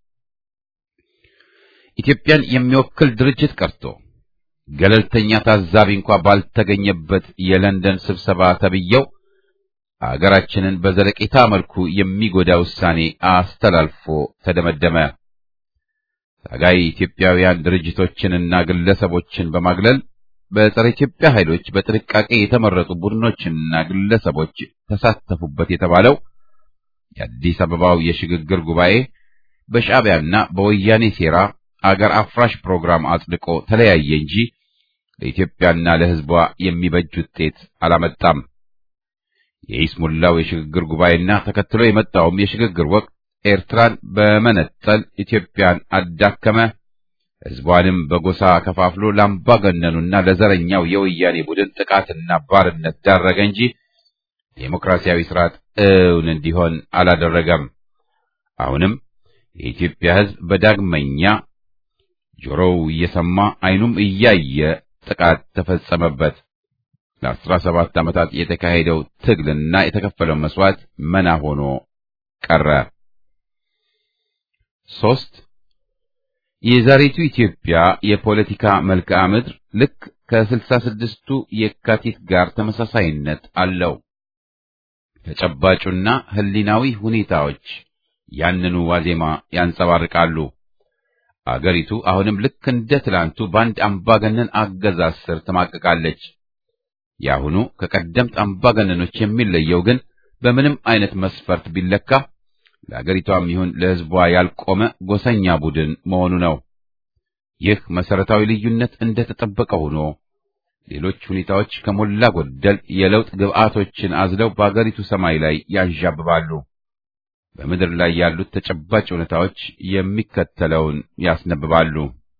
ኢትዮጵያን የሚወክል ድርጅት ቀርቶ ገለልተኛ ታዛቢ እንኳ ባልተገኘበት የለንደን ስብሰባ ተብየው አገራችንን በዘለቄታ መልኩ የሚጎዳ ውሳኔ አስተላልፎ ተደመደመ። ታጋይ ኢትዮጵያውያን ድርጅቶችንና ግለሰቦችን በማግለል በጸረ ኢትዮጵያ ኃይሎች በጥንቃቄ የተመረጡ ቡድኖችና ግለሰቦች ተሳተፉበት የተባለው የአዲስ አበባው የሽግግር ጉባኤ በሻዕቢያና በወያኔ ሴራ አገር አፍራሽ ፕሮግራም አጽድቆ ተለያየ እንጂ ለኢትዮጵያና ለሕዝቧ የሚበጅ ውጤት አላመጣም። የኢስሙላው የሽግግር ጉባኤና ተከትሎ የመጣውም የሽግግር ወቅት ኤርትራን በመነጠል ኢትዮጵያን አዳከመ፣ ሕዝቧንም በጎሳ ከፋፍሎ ለአምባገነኑና ለዘረኛው የወያኔ ቡድን ጥቃትና ባርነት ዳረገ እንጂ ዴሞክራሲያዊ ስርዓት እውን እንዲሆን አላደረገም። አሁንም የኢትዮጵያ ሕዝብ በዳግመኛ ጆሮው እየሰማ ዓይኑም እያየ ጥቃት ተፈጸመበት። ለአስራ ሰባት ዓመታት የተካሄደው ትግልና የተከፈለው መስዋዕት መና ሆኖ ቀረ። ሶስት የዛሬቱ ኢትዮጵያ የፖለቲካ መልክዓ ምድር ልክ ከስልሳ ስድስቱ የካቲት ጋር ተመሳሳይነት አለው። ተጨባጩና ህሊናዊ ሁኔታዎች ያንኑ ዋዜማ ያንጸባርቃሉ። አገሪቱ አሁንም ልክ እንደ ትላንቱ በአንድ አምባገነን አገዛዝ ስር ትማቅቃለች። የአሁኑ ከቀደምት አምባገነኖች የሚለየው ግን በምንም አይነት መስፈርት ቢለካ ለአገሪቷም ይሁን ለሕዝቧ ያልቆመ ጎሰኛ ቡድን መሆኑ ነው። ይህ መሰረታዊ ልዩነት እንደተጠበቀ ሆኖ ሌሎች ሁኔታዎች ከሞላ ጎደል የለውጥ ግብዓቶችን አዝለው በአገሪቱ ሰማይ ላይ ያንዣብባሉ። በምድር ላይ ያሉት ተጨባጭ ሁኔታዎች የሚከተለውን ያስነብባሉ።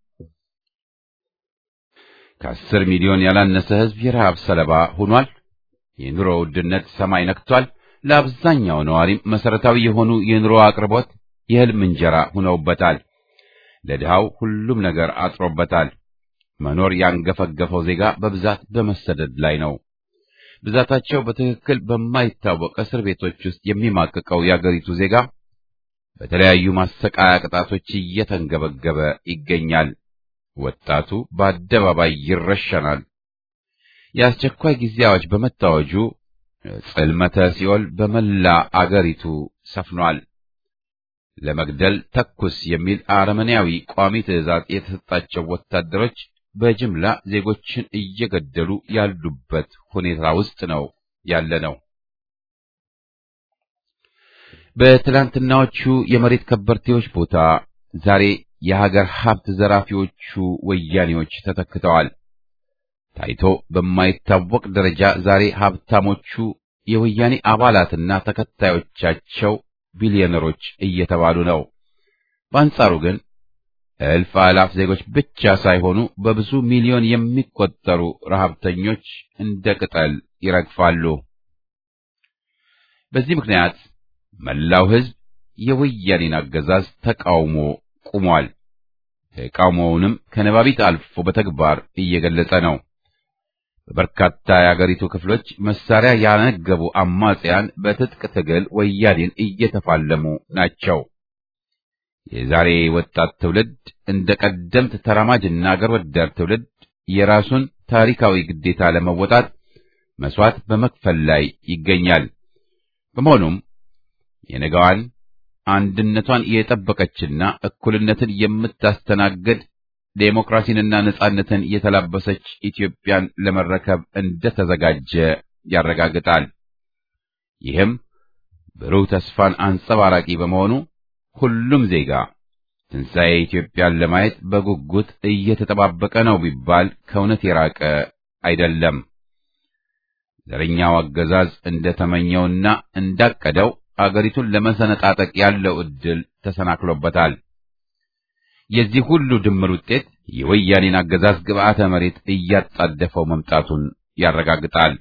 ከአስር ሚሊዮን ያላነሰ ሕዝብ የረሃብ ሰለባ ሆኗል። የኑሮ ውድነት ሰማይ ነክቷል። ለአብዛኛው ነዋሪም መሰረታዊ የሆኑ የኑሮ አቅርቦት የህልም እንጀራ ሆነውበታል። ለድሃው ሁሉም ነገር አጥሮበታል። መኖር ያንገፈገፈው ዜጋ በብዛት በመሰደድ ላይ ነው። ብዛታቸው በትክክል በማይታወቅ እስር ቤቶች ውስጥ የሚማቅቀው የአገሪቱ ዜጋ በተለያዩ ማሰቃያ ቅጣቶች እየተንገበገበ ይገኛል። ወጣቱ በአደባባይ ይረሸናል። የአስቸኳይ ጊዜ አዋጅ በመታወጁ ጽልመተ ሲኦል በመላ አገሪቱ ሰፍኗል። ለመግደል ተኩስ የሚል አረመኔያዊ ቋሚ ትዕዛዝ የተሰጣቸው ወታደሮች በጅምላ ዜጎችን እየገደሉ ያሉበት ሁኔታ ውስጥ ነው ያለ ነው። በትላንትናዎቹ የመሬት ከበርቴዎች ቦታ ዛሬ የሀገር ሀብት ዘራፊዎቹ ወያኔዎች ተተክተዋል። ታይቶ በማይታወቅ ደረጃ ዛሬ ሀብታሞቹ የወያኔ አባላትና ተከታዮቻቸው ቢሊዮነሮች እየተባሉ ነው። በአንጻሩ ግን እልፍ አላፍ ዜጎች ብቻ ሳይሆኑ በብዙ ሚሊዮን የሚቆጠሩ ረሃብተኞች እንደ ቅጠል ይረግፋሉ። በዚህ ምክንያት መላው ሕዝብ የወያኔን አገዛዝ ተቃውሞ ቁሟል። ተቃውሞውንም ከነባቢት አልፎ በተግባር እየገለጸ ነው። በበርካታ የአገሪቱ ክፍሎች መሳሪያ ያነገቡ አማጽያን በትጥቅ ትግል ወያኔን እየተፋለሙ ናቸው። የዛሬ ወጣት ትውልድ እንደ ቀደምት ተራማጅና አገር ወዳድ ትውልድ የራሱን ታሪካዊ ግዴታ ለመወጣት መስዋዕት በመክፈል ላይ ይገኛል። በመሆኑም የነገዋን አንድነቷን የጠበቀችና እኩልነትን የምታስተናግድ ዴሞክራሲንና ነጻነትን የተላበሰች ኢትዮጵያን ለመረከብ እንደተዘጋጀ ያረጋግጣል። ይህም ብሩህ ተስፋን አንጸባራቂ በመሆኑ ሁሉም ዜጋ ትንሣኤ ኢትዮጵያን ለማየት በጉጉት እየተጠባበቀ ነው ቢባል ከእውነት የራቀ አይደለም። ዘረኛው አገዛዝ እንደተመኘውና እንዳቀደው አገሪቱን ለመሰነጣጠቅ ያለው ዕድል ተሰናክሎበታል። የዚህ ሁሉ ድምር ውጤት የወያኔን አገዛዝ ግብዓተ መሬት እያጣደፈው መምጣቱን ያረጋግጣል።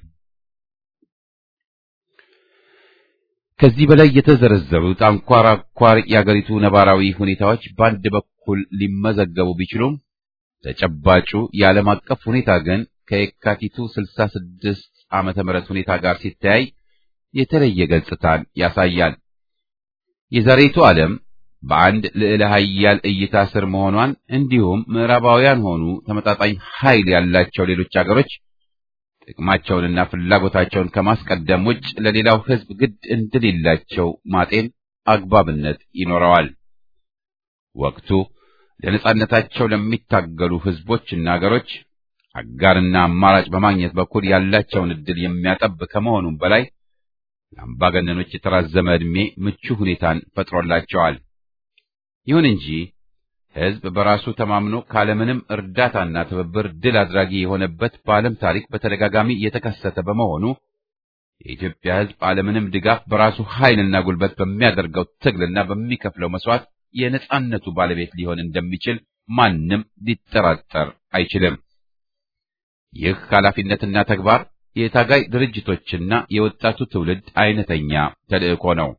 ከዚህ በላይ የተዘረዘሩት አንኳር አንኳር የአገሪቱ ነባራዊ ሁኔታዎች በአንድ በኩል ሊመዘገቡ ቢችሉም ተጨባጩ የዓለም አቀፍ ሁኔታ ግን ከየካቲቱ 66 ዓመተ ምህረት ሁኔታ ጋር ሲተያይ የተለየ ገጽታን ያሳያል። የዛሬቱ ዓለም በአንድ ልዕለ ኃያል እይታ ስር መሆኗን እንዲሁም ምዕራባውያን ሆኑ ተመጣጣኝ ኃይል ያላቸው ሌሎች አገሮች ጥቅማቸውንና ፍላጎታቸውን ከማስቀደም ውጭ ለሌላው ሕዝብ ግድ እንደሌላቸው ማጤን አግባብነት ይኖረዋል። ወቅቱ ለነጻነታቸው ለሚታገሉ ሕዝቦችና አገሮች አጋርና አማራጭ በማግኘት በኩል ያላቸውን ዕድል የሚያጠብ ከመሆኑም በላይ ለአምባገነኖች የተራዘመ ዕድሜ ምቹ ሁኔታን ፈጥሮላቸዋል። ይሁን እንጂ ሕዝብ በራሱ ተማምኖ ካለምንም እርዳታና ትብብር ድል አድራጊ የሆነበት በዓለም ታሪክ በተደጋጋሚ የተከሰተ በመሆኑ የኢትዮጵያ ሕዝብ አለምንም ድጋፍ በራሱ ኃይልና ጉልበት በሚያደርገው ትግልና በሚከፍለው መስዋዕት የነጻነቱ ባለቤት ሊሆን እንደሚችል ማንም ሊጠራጠር አይችልም። ይህ ኃላፊነትና ተግባር የታጋይ ድርጅቶችና የወጣቱ ትውልድ አይነተኛ ተልእኮ ነው።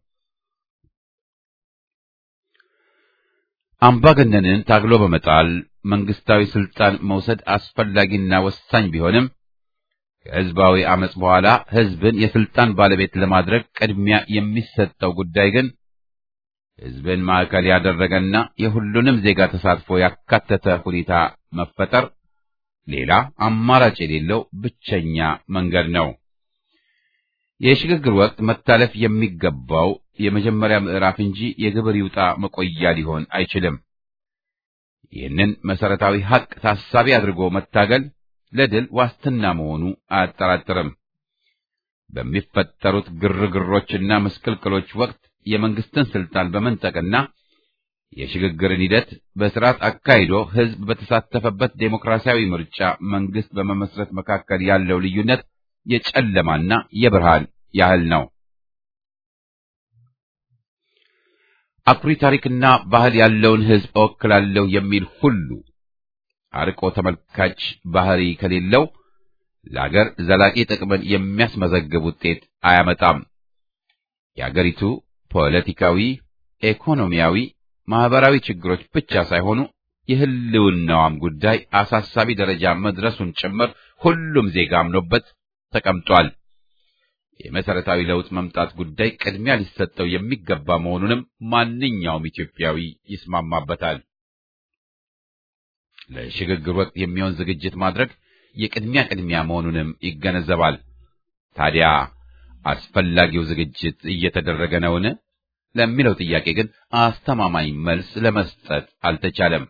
አምባገነንን ታግሎ በመጣል መንግስታዊ ስልጣን መውሰድ አስፈላጊና ወሳኝ ቢሆንም ከህዝባዊ አመጽ በኋላ ህዝብን የስልጣን ባለቤት ለማድረግ ቅድሚያ የሚሰጠው ጉዳይ ግን ህዝብን ማዕከል ያደረገና የሁሉንም ዜጋ ተሳትፎ ያካተተ ሁኔታ መፈጠር ሌላ አማራጭ የሌለው ብቸኛ መንገድ ነው። የሽግግር ወቅት መታለፍ የሚገባው የመጀመሪያ ምዕራፍ እንጂ የግብር ይውጣ መቆያ ሊሆን አይችልም። ይህንን መሰረታዊ ሐቅ ታሳቢ አድርጎ መታገል ለድል ዋስትና መሆኑ አያጠራጥርም። በሚፈጠሩት ግርግሮችና ምስቅልቅሎች ወቅት የመንግስትን ስልጣን በመንጠቅና የሽግግርን ሂደት በስርዓት አካሂዶ ህዝብ በተሳተፈበት ዴሞክራሲያዊ ምርጫ መንግስት በመመስረት መካከል ያለው ልዩነት የጨለማና የብርሃን ያህል ነው። አኩሪ ታሪክና ባህል ያለውን ህዝብ እወክላለሁ የሚል ሁሉ አርቆ ተመልካች ባህሪ ከሌለው ለአገር ዘላቂ ጥቅምን የሚያስመዘግብ ውጤት አያመጣም። የአገሪቱ ፖለቲካዊ፣ ኢኮኖሚያዊ፣ ማህበራዊ ችግሮች ብቻ ሳይሆኑ የህልውናዋም ጉዳይ አሳሳቢ ደረጃ መድረሱን ጭምር ሁሉም ዜጋ አምኖበት ተቀምጧል። የመሰረታዊ ለውጥ መምጣት ጉዳይ ቅድሚያ ሊሰጠው የሚገባ መሆኑንም ማንኛውም ኢትዮጵያዊ ይስማማበታል። ለሽግግር ወቅት የሚሆን ዝግጅት ማድረግ የቅድሚያ ቅድሚያ መሆኑንም ይገነዘባል። ታዲያ አስፈላጊው ዝግጅት እየተደረገ ነውን? ለሚለው ጥያቄ ግን አስተማማኝ መልስ ለመስጠት አልተቻለም።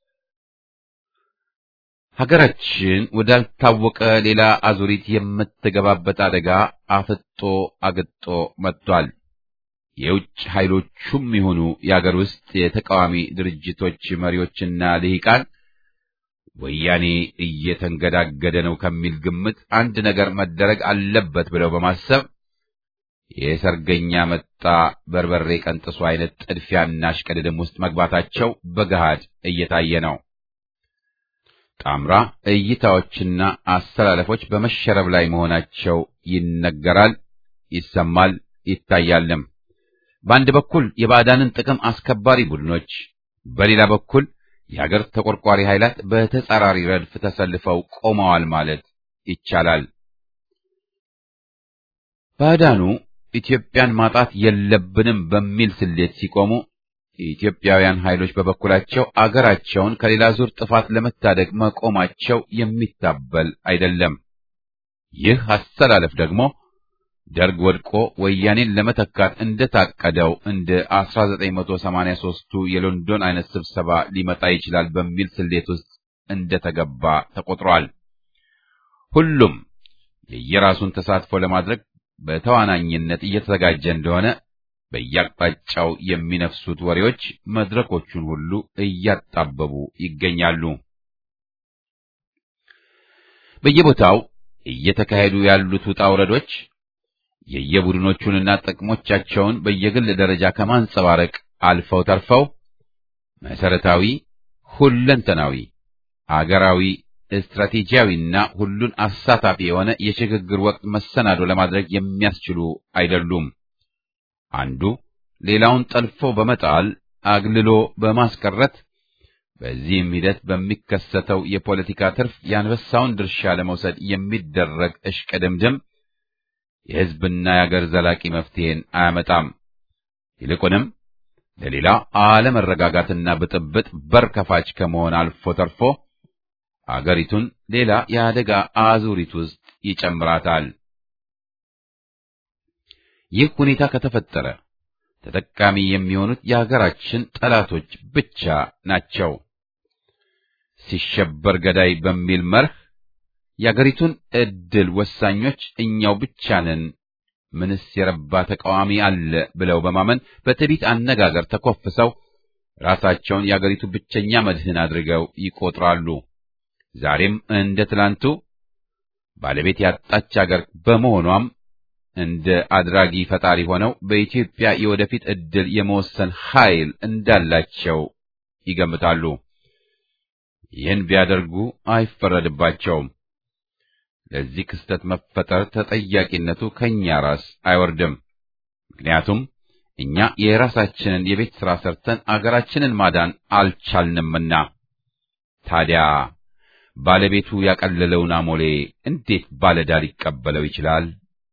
ሀገራችን ወዳልታወቀ ሌላ አዙሪት የምትገባበት አደጋ አፍጦ አግጦ መጥቷል። የውጭ ኃይሎቹም ይሁኑ የአገር ውስጥ የተቃዋሚ ድርጅቶች መሪዎችና ልሂቃን ወያኔ እየተንገዳገደ ነው ከሚል ግምት አንድ ነገር መደረግ አለበት ብለው በማሰብ የሰርገኛ መጣ በርበሬ ቀንጥሱ አይነት ጥድፊያና እሽቅድድም ውስጥ መግባታቸው በገሃድ እየታየ ነው። ጣምራ እይታዎችና አስተላለፎች በመሸረብ ላይ መሆናቸው ይነገራል፣ ይሰማል፣ ይታያልም። በአንድ በኩል የባዕዳንን ጥቅም አስከባሪ ቡድኖች፣ በሌላ በኩል የሀገር ተቆርቋሪ ኃይላት በተጻራሪ ረድፍ ተሰልፈው ቆመዋል ማለት ይቻላል። ባዕዳኑ ኢትዮጵያን ማጣት የለብንም በሚል ስሌት ሲቆሙ የኢትዮጵያውያን ኃይሎች በበኩላቸው አገራቸውን ከሌላ ዙር ጥፋት ለመታደግ መቆማቸው የሚታበል አይደለም። ይህ አሰላለፍ ደግሞ ደርግ ወድቆ ወያኔን ለመተካት እንደታቀደው እንደ 1983ቱ የሎንዶን አይነት ስብሰባ ሊመጣ ይችላል በሚል ስሌት ውስጥ እንደተገባ ተቆጥሯል። ሁሉም የየራሱን ተሳትፎ ለማድረግ በተዋናኝነት እየተዘጋጀ እንደሆነ በየአቅጣጫው የሚነፍሱት ወሬዎች መድረኮቹን ሁሉ እያጣበቡ ይገኛሉ። በየቦታው እየተካሄዱ ያሉት ውጣ ውረዶች የየቡድኖቹንና ጥቅሞቻቸውን በየግል ደረጃ ከማንጸባረቅ አልፈው ተርፈው መሰረታዊ፣ ሁለንተናዊ፣ አገራዊ፣ ስትራቴጂያዊና ሁሉን አሳታፊ የሆነ የሽግግር ወቅት መሰናዶ ለማድረግ የሚያስችሉ አይደሉም። አንዱ ሌላውን ጠልፎ በመጣል አግልሎ በማስቀረት በዚህም ሂደት በሚከሰተው የፖለቲካ ትርፍ የአንበሳውን ድርሻ ለመውሰድ የሚደረግ እሽቅድምድም የሕዝብና የአገር ዘላቂ መፍትሄን አያመጣም። ይልቁንም ለሌላ አለመረጋጋትና ብጥብጥ በር ከፋች ከመሆን አልፎ ተርፎ አገሪቱን ሌላ የአደጋ አዙሪት ውስጥ ይጨምራታል። ይህ ሁኔታ ከተፈጠረ ተጠቃሚ የሚሆኑት የሀገራችን ጠላቶች ብቻ ናቸው። ሲሸበር ገዳይ በሚል መርህ የአገሪቱን ዕድል ወሳኞች እኛው ብቻ ነን፣ ምንስ የረባ ተቃዋሚ አለ ብለው በማመን በትዕቢት አነጋገር ተኮፍሰው ራሳቸውን የአገሪቱ ብቸኛ መድህን አድርገው ይቆጥራሉ። ዛሬም እንደ ትላንቱ ባለቤት ያጣች አገር በመሆኗም እንደ አድራጊ ፈጣሪ ሆነው በኢትዮጵያ የወደፊት ዕድል የመወሰን ኃይል እንዳላቸው ይገምታሉ። ይህን ቢያደርጉ አይፈረድባቸውም። ለዚህ ክስተት መፈጠር ተጠያቂነቱ ከእኛ ራስ አይወርድም። ምክንያቱም እኛ የራሳችንን የቤት ሥራ ሰርተን አገራችንን ማዳን አልቻልንምና። ታዲያ ባለቤቱ ያቀለለውን አሞሌ እንዴት ባለዕዳ ሊቀበለው ይችላል?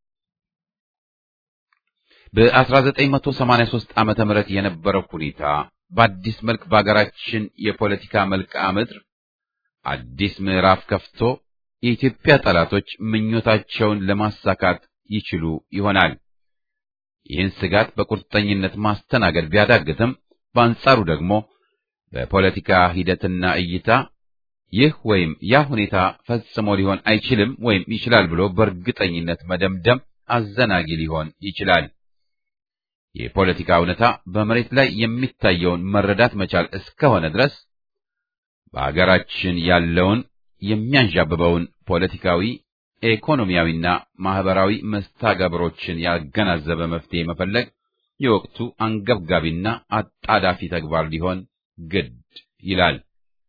በ1983 ዓመተ ምህረት የነበረው ሁኔታ በአዲስ መልክ በአገራችን የፖለቲካ መልክዓ ምድር አዲስ ምዕራፍ ከፍቶ የኢትዮጵያ ጠላቶች ምኞታቸውን ለማሳካት ይችሉ ይሆናል። ይህን ስጋት በቁርጠኝነት ማስተናገድ ቢያዳግትም፣ በአንጻሩ ደግሞ በፖለቲካ ሂደትና እይታ ይህ ወይም ያ ሁኔታ ፈጽሞ ሊሆን አይችልም ወይም ይችላል ብሎ በእርግጠኝነት መደምደም አዘናጊ ሊሆን ይችላል። የፖለቲካ እውነታ በመሬት ላይ የሚታየውን መረዳት መቻል እስከሆነ ድረስ በአገራችን ያለውን የሚያንዣብበውን ፖለቲካዊ፣ ኢኮኖሚያዊና ማህበራዊ መስተጋብሮችን ያገናዘበ መፍትሄ መፈለግ የወቅቱ አንገብጋቢና አጣዳፊ ተግባር ሊሆን ግድ ይላል።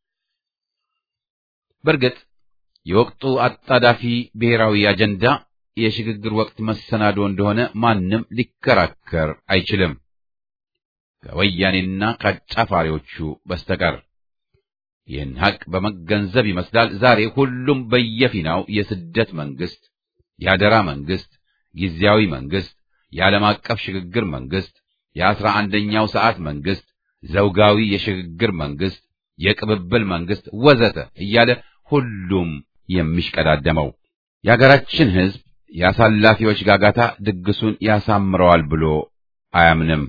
በእርግጥ የወቅቱ አጣዳፊ ብሔራዊ አጀንዳ የሽግግር ወቅት መሰናዶ እንደሆነ ማንም ሊከራከር አይችልም፣ ከወያኔና ከአጫፋሪዎቹ በስተቀር። ይህን ሐቅ በመገንዘብ ይመስላል ዛሬ ሁሉም በየፊናው የስደት መንግስት፣ የአደራ መንግስት፣ ጊዜያዊ መንግስት፣ የዓለም አቀፍ ሽግግር መንግስት፣ የአስራ አንደኛው ሰዓት መንግስት፣ ዘውጋዊ የሽግግር መንግስት፣ የቅብብል መንግስት ወዘተ እያለ ሁሉም የሚሽቀዳደመው የአገራችን ሕዝብ የአሳላፊዎች ጋጋታ ድግሱን ያሳምረዋል ብሎ አያምንም።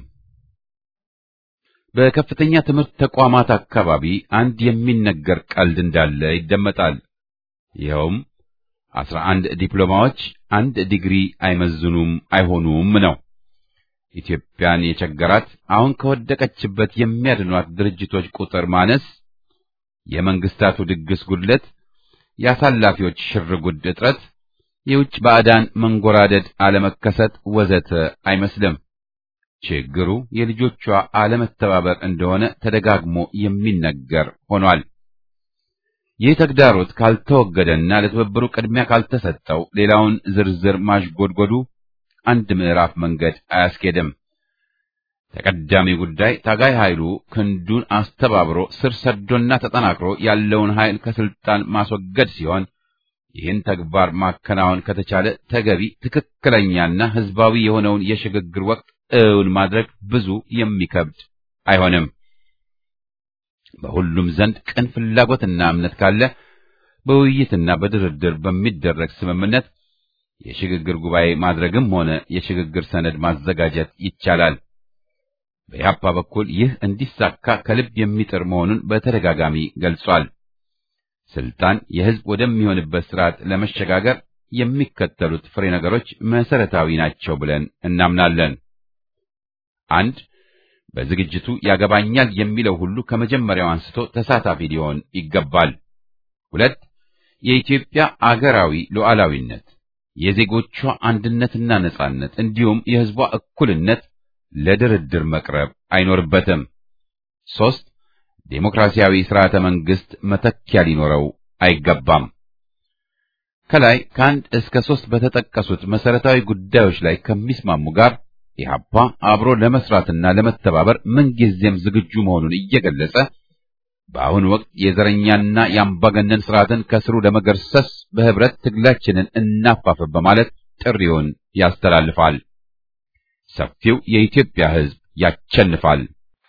በከፍተኛ ትምህርት ተቋማት አካባቢ አንድ የሚነገር ቀልድ እንዳለ ይደመጣል። ይኸውም አስራ አንድ ዲፕሎማዎች አንድ ዲግሪ አይመዝኑም አይሆኑም ነው። ኢትዮጵያን የቸገራት አሁን ከወደቀችበት የሚያድኗት ድርጅቶች ቁጥር ማነስ፣ የመንግስታቱ ድግስ ጉድለት፣ የአሳላፊዎች ሽርጉድ እጥረት፣ የውጭ ባዕዳን መንጎራደድ አለመከሰት ወዘተ አይመስልም። ችግሩ የልጆቿ አለመተባበር እንደሆነ ተደጋግሞ የሚነገር ሆኗል። ይህ ተግዳሮት ካልተወገደና ለትብብሩ ቅድሚያ ካልተሰጠው ሌላውን ዝርዝር ማሽጎድጎዱ አንድ ምዕራፍ መንገድ አያስኬድም። ተቀዳሚ ጉዳይ ታጋይ ኃይሉ ክንዱን አስተባብሮ ስር ሰዶና ተጠናክሮ ያለውን ኃይል ከስልጣን ማስወገድ ሲሆን ይህን ተግባር ማከናወን ከተቻለ ተገቢ ትክክለኛና ህዝባዊ የሆነውን የሽግግር ወቅት እውን ማድረግ ብዙ የሚከብድ አይሆንም። በሁሉም ዘንድ ቅን ፍላጎትና እምነት ካለ በውይይትና በድርድር በሚደረግ ስምምነት የሽግግር ጉባኤ ማድረግም ሆነ የሽግግር ሰነድ ማዘጋጀት ይቻላል። በኢህአፓ በኩል ይህ እንዲሳካ ከልብ የሚጥር መሆኑን በተደጋጋሚ ገልጿል። ስልጣን የህዝብ ወደሚሆንበት ስርዓት ለመሸጋገር የሚከተሉት ፍሬ ነገሮች መሰረታዊ ናቸው ብለን እናምናለን። አንድ በዝግጅቱ ያገባኛል የሚለው ሁሉ ከመጀመሪያው አንስቶ ተሳታፊ ሊሆን ይገባል። ሁለት የኢትዮጵያ አገራዊ ሉዓላዊነት፣ የዜጎቿ አንድነትና ነጻነት እንዲሁም የሕዝቧ እኩልነት ለድርድር መቅረብ አይኖርበትም። ሶስት ዴሞክራሲያዊ ስርዓተ መንግስት መተኪያ ሊኖረው አይገባም። ከላይ ከአንድ እስከ ሶስት በተጠቀሱት መሰረታዊ ጉዳዮች ላይ ከሚስማሙ ጋር ኢህአፓ አብሮ ለመስራትና ለመተባበር ምንጊዜም ዝግጁ መሆኑን እየገለጸ በአሁኑ ወቅት የዘረኛና የአምባገነን ስርዓትን ከስሩ ለመገርሰስ በህብረት ትግላችንን እናፋፍም በማለት ጥሪውን ያስተላልፋል። ሰፊው የኢትዮጵያ ህዝብ ያቸንፋል።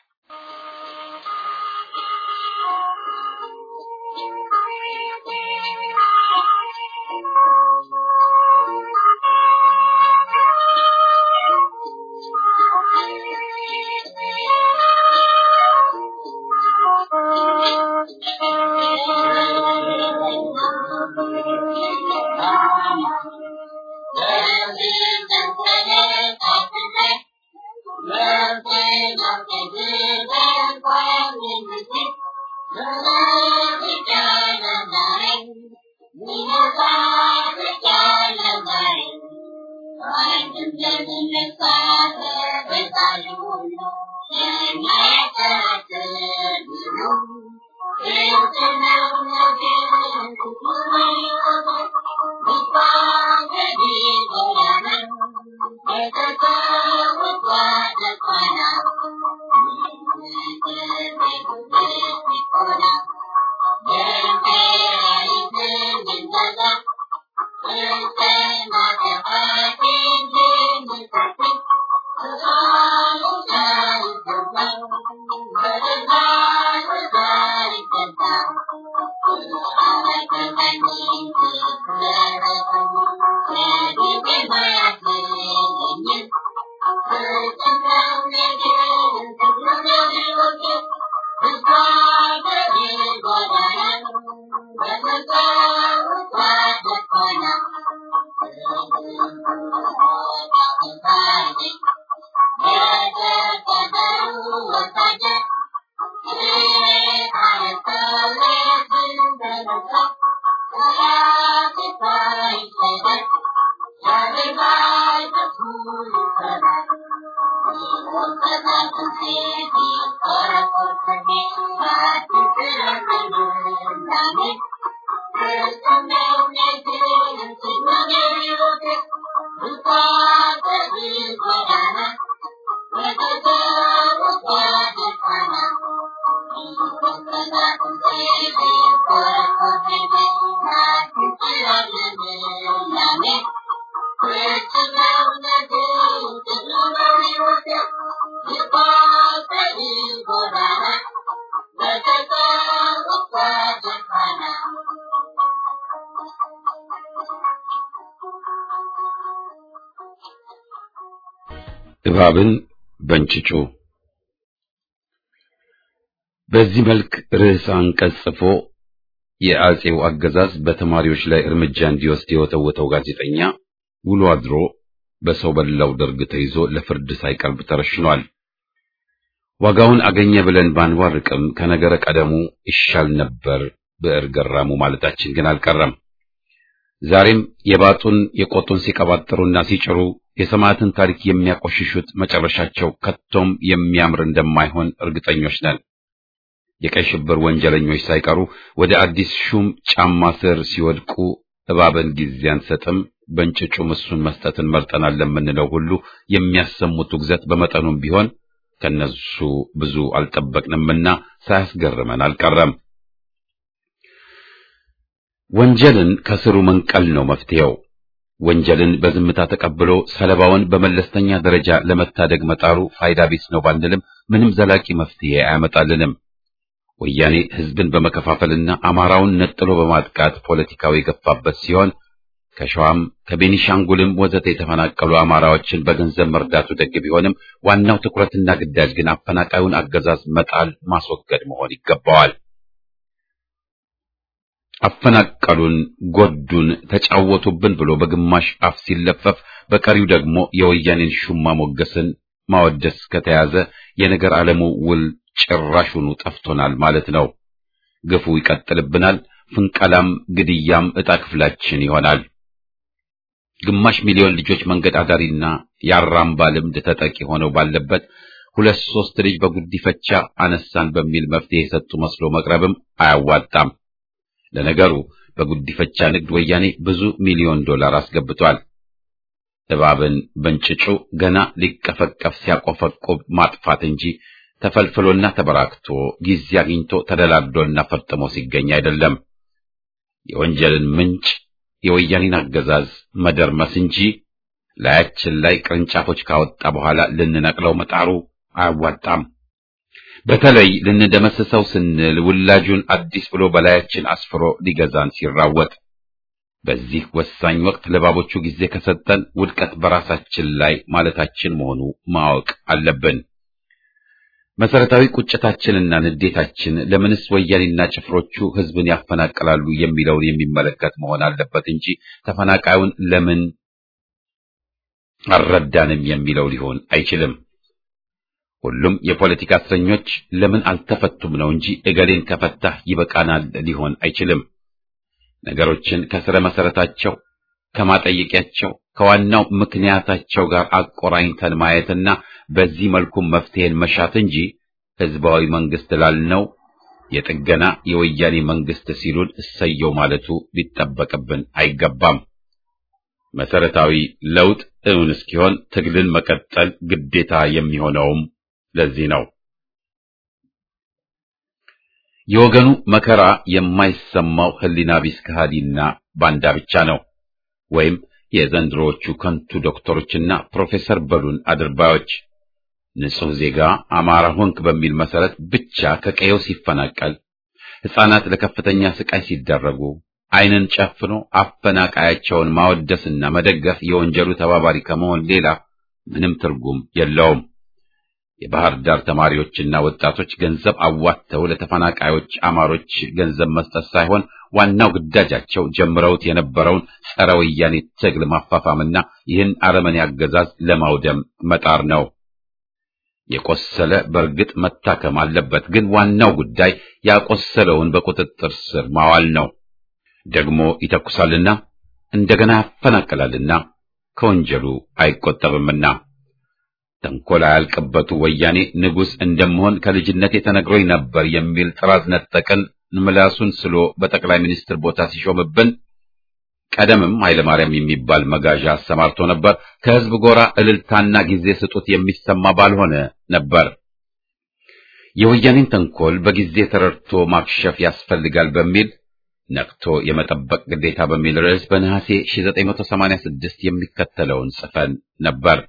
እባብን በእንጭጩ በዚህ መልክ ርዕሰ አንቀጽ ጽፎ የአጼው አገዛዝ በተማሪዎች ላይ እርምጃ እንዲወስድ የወተወተው ጋዜጠኛ ውሎ አድሮ በሰው በላው ደርግ ተይዞ ለፍርድ ሳይቀርብ ተረሽኗል። ዋጋውን አገኘ ብለን ባንዋርቅም ከነገረ ቀደሙ ይሻል ነበር ብዕር ገራሙ ማለታችን ግን አልቀረም። ዛሬም የባጡን የቆጡን ሲቀባጥሩና ሲጭሩ የሰማዕትን ታሪክ የሚያቆሽሹት መጨረሻቸው ከቶም የሚያምር እንደማይሆን እርግጠኞች ነን። የቀይ ሽብር ወንጀለኞች ሳይቀሩ ወደ አዲስ ሹም ጫማ ስር ሲወድቁ እባብን ጊዜ አንሰጥም፣ በእንጭጩ ምሱን መስጠትን መርጠናል ለምንለው ሁሉ የሚያሰሙት ውግዘት በመጠኑም ቢሆን ከነሱ ብዙ አልጠበቅንምና ሳያስገርመን አልቀረም። ወንጀልን ከስሩ መንቀል ነው መፍትሄው። ወንጀልን በዝምታ ተቀብሎ ሰለባውን በመለስተኛ ደረጃ ለመታደግ መጣሩ ፋይዳ ቢስ ነው ባንልም ምንም ዘላቂ መፍትሄ አያመጣልንም። ወያኔ ሕዝብን በመከፋፈልና አማራውን ነጥሎ በማጥቃት ፖለቲካው የገፋበት ሲሆን ከሸዋም ከቤኒሻንጉልም ወዘተ የተፈናቀሉ አማራዎችን በገንዘብ መርዳቱ ደግ ቢሆንም ዋናው ትኩረትና ግዳጅ ግን አፈናቃዩን አገዛዝ መጣል፣ ማስወገድ መሆን ይገባዋል። አፈናቀሉን፣ ጎዱን፣ ተጫወቱብን ብሎ በግማሽ አፍ ሲለፈፍ፣ በቀሪው ደግሞ የወያኔን ሹማ ሞገስን ማወደስ ከተያዘ የነገር ዓለሙ ውል ጭራሹኑ ጠፍቶናል ማለት ነው። ግፉ ይቀጥልብናል። ፍንቀላም ግድያም ዕጣ ክፍላችን ይሆናል። ግማሽ ሚሊዮን ልጆች መንገድ አዳሪና የአራምባ ልምድ ተጠቂ ሆነው ባለበት ሁለት ሶስት ልጅ በጉዲፈቻ አነሳን በሚል መፍትሄ የሰጡ መስሎ መቅረብም አያዋጣም። ለነገሩ በጉዲፈቻ ንግድ ወያኔ ብዙ ሚሊዮን ዶላር አስገብቷል። እባብን በእንጭጩ ገና ሊቀፈቀፍ ሲያቆፈቆብ ማጥፋት እንጂ ተፈልፍሎና ተበራክቶ ጊዜ አግኝቶ ተደላድሎና ፈርጥሞ ሲገኝ አይደለም። የወንጀልን ምንጭ የወያኔን አገዛዝ መደርመስ እንጂ ላያችን ላይ ቅርንጫፎች ካወጣ በኋላ ልንነቅለው መጣሩ አያዋጣም። በተለይ ልንደመስሰው ስንል ውላጁን አዲስ ብሎ በላያችን አስፍሮ ሊገዛን ሲራወጥ፣ በዚህ ወሳኝ ወቅት ለባቦቹ ጊዜ ከሰጠን ውድቀት በራሳችን ላይ ማለታችን መሆኑ ማወቅ አለብን። መሰረታዊ ቁጭታችንና ንዴታችን ለምንስ ወያኔና ጭፍሮቹ ሕዝብን ያፈናቅላሉ የሚለውን የሚመለከት መሆን አለበት እንጂ ተፈናቃዩን ለምን አልረዳንም የሚለው ሊሆን አይችልም። ሁሉም የፖለቲካ እስረኞች ለምን አልተፈቱም ነው እንጂ እገሌን ከፈታህ ይበቃናል ሊሆን አይችልም። ነገሮችን ከስረ መሰረታቸው ከማጠየቂያቸው ከዋናው ምክንያታቸው ጋር አቆራኝተን ማየትና በዚህ መልኩ መፍትሄን መሻት እንጂ ህዝባዊ መንግስት ላልነው የጥገና የወያኔ መንግስት ሲሉን እሰየው ማለቱ ሊጠበቅብን አይገባም። መሰረታዊ ለውጥ እውን እስኪሆን ትግልን መቀጠል ግዴታ የሚሆነውም ለዚህ ነው። የወገኑ መከራ የማይሰማው ህሊና ቢስ ከሃዲና ባንዳ ብቻ ነው። ወይም የዘንድሮዎቹ ከንቱ ዶክተሮችና ፕሮፌሰር በሉን አድርባዮች ንጹሕ ዜጋ አማራ ሆንክ በሚል መሰረት ብቻ ከቀየው ሲፈናቀል፣ ሕፃናት ለከፍተኛ ስቃይ ሲዳረጉ ዓይንን ጨፍኖ አፈናቃያቸውን ማወደስና መደገፍ የወንጀሉ ተባባሪ ከመሆን ሌላ ምንም ትርጉም የለውም። የባህር ዳር ተማሪዎችና ወጣቶች ገንዘብ አዋጥተው ለተፈናቃዮች አማሮች ገንዘብ መስጠት ሳይሆን ዋናው ግዳጃቸው ጀምረውት የነበረውን ጸረ ወያኔ ትግል ማፋፋምና ይህን አረመኔ አገዛዝ ለማውደም መጣር ነው። የቆሰለ በእርግጥ መታከም አለበት፣ ግን ዋናው ጉዳይ ያቆሰለውን በቁጥጥር ስር ማዋል ነው። ደግሞ ይተኩሳልና እንደገና ያፈናቅላልና ከወንጀሉ አይቆጠብምና ተንኮል አያልቅበቱ ወያኔ ንጉሥ እንደምሆን ከልጅነቴ ተነግሮኝ ነበር የሚል ጥራዝ ነጠቅን ምላሱን ስሎ በጠቅላይ ሚኒስትር ቦታ ሲሾምብን ቀደምም ኃይለማርያም የሚባል መጋዣ አሰማርቶ ነበር። ከሕዝብ ጎራ እልልታና ጊዜ ስጡት የሚሰማ ባልሆነ ነበር። የወያኔን ተንኮል በጊዜ ተረድቶ ማክሸፍ ያስፈልጋል በሚል ነቅቶ የመጠበቅ ግዴታ በሚል ርዕስ በነሐሴ 1986 የሚከተለውን ጽፈን ነበር።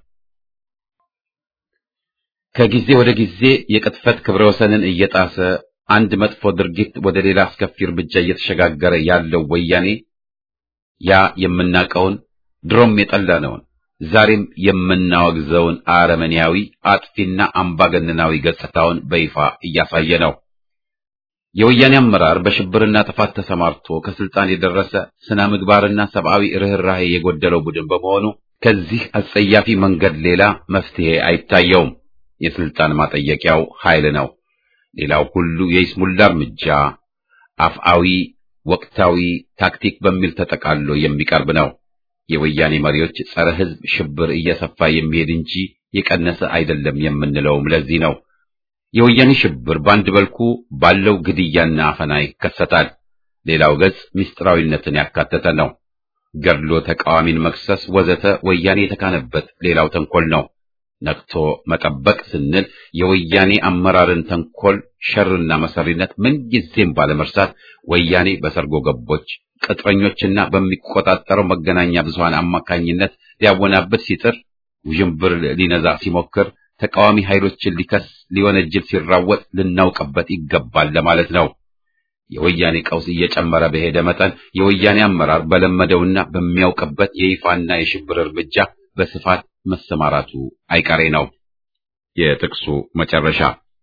ከጊዜ ወደ ጊዜ የቅጥፈት ክብረ ወሰንን እየጣሰ አንድ መጥፎ ድርጊት ወደ ሌላ አስከፊ እርምጃ እየተሸጋገረ ያለው ወያኔ ያ የምናቀውን ድሮም የጠላነውን ዛሬም የምናወግዘውን አረመኔያዊ አጥፊና አምባገነናዊ ገጽታውን በይፋ እያሳየ ነው። የወያኔ አመራር በሽብርና ጥፋት ተሰማርቶ ከስልጣን የደረሰ ስነ ምግባርና ሰብአዊ ርኅራኄ የጎደለው ቡድን በመሆኑ ከዚህ አጸያፊ መንገድ ሌላ መፍትሄ አይታየውም። የስልጣን ማጠየቂያው ኃይል ነው። ሌላው ሁሉ የይስሙላ እርምጃ አፍአዊ፣ ወቅታዊ ታክቲክ በሚል ተጠቃሎ የሚቀርብ ነው። የወያኔ መሪዎች ጸረ ሕዝብ ሽብር እየሰፋ የሚሄድ እንጂ የቀነሰ አይደለም የምንለውም ለዚህ ነው። የወያኔ ሽብር በአንድ በልኩ ባለው ግድያና አፈና ይከሰታል። ሌላው ገጽ ምስጢራዊነትን ያካተተ ነው። ገድሎ ተቃዋሚን መክሰስ ወዘተ ወያኔ የተካነበት ሌላው ተንኮል ነው። ነቅቶ መጠበቅ ስንል የወያኔ አመራርን ተንኮል፣ ሸርና መሰሪነት ምንጊዜም ባለመርሳት ወያኔ በሰርጎ ገቦች ቅጥረኞችና በሚቆጣጠረው መገናኛ ብዙሃን አማካኝነት ሊያወናብድ ሲጥር፣ ውዥንብር ሊነዛ ሲሞክር፣ ተቃዋሚ ኃይሎችን ሊከስ ሊወነጅል ሲራወጥ ልናውቅበት ይገባል ለማለት ነው። የወያኔ ቀውስ እየጨመረ በሄደ መጠን የወያኔ አመራር በለመደውና በሚያውቅበት የይፋና የሽብር እርምጃ በስፋት መሰማራቱ አይቀሬ ነው። የጥቅሱ መጨረሻ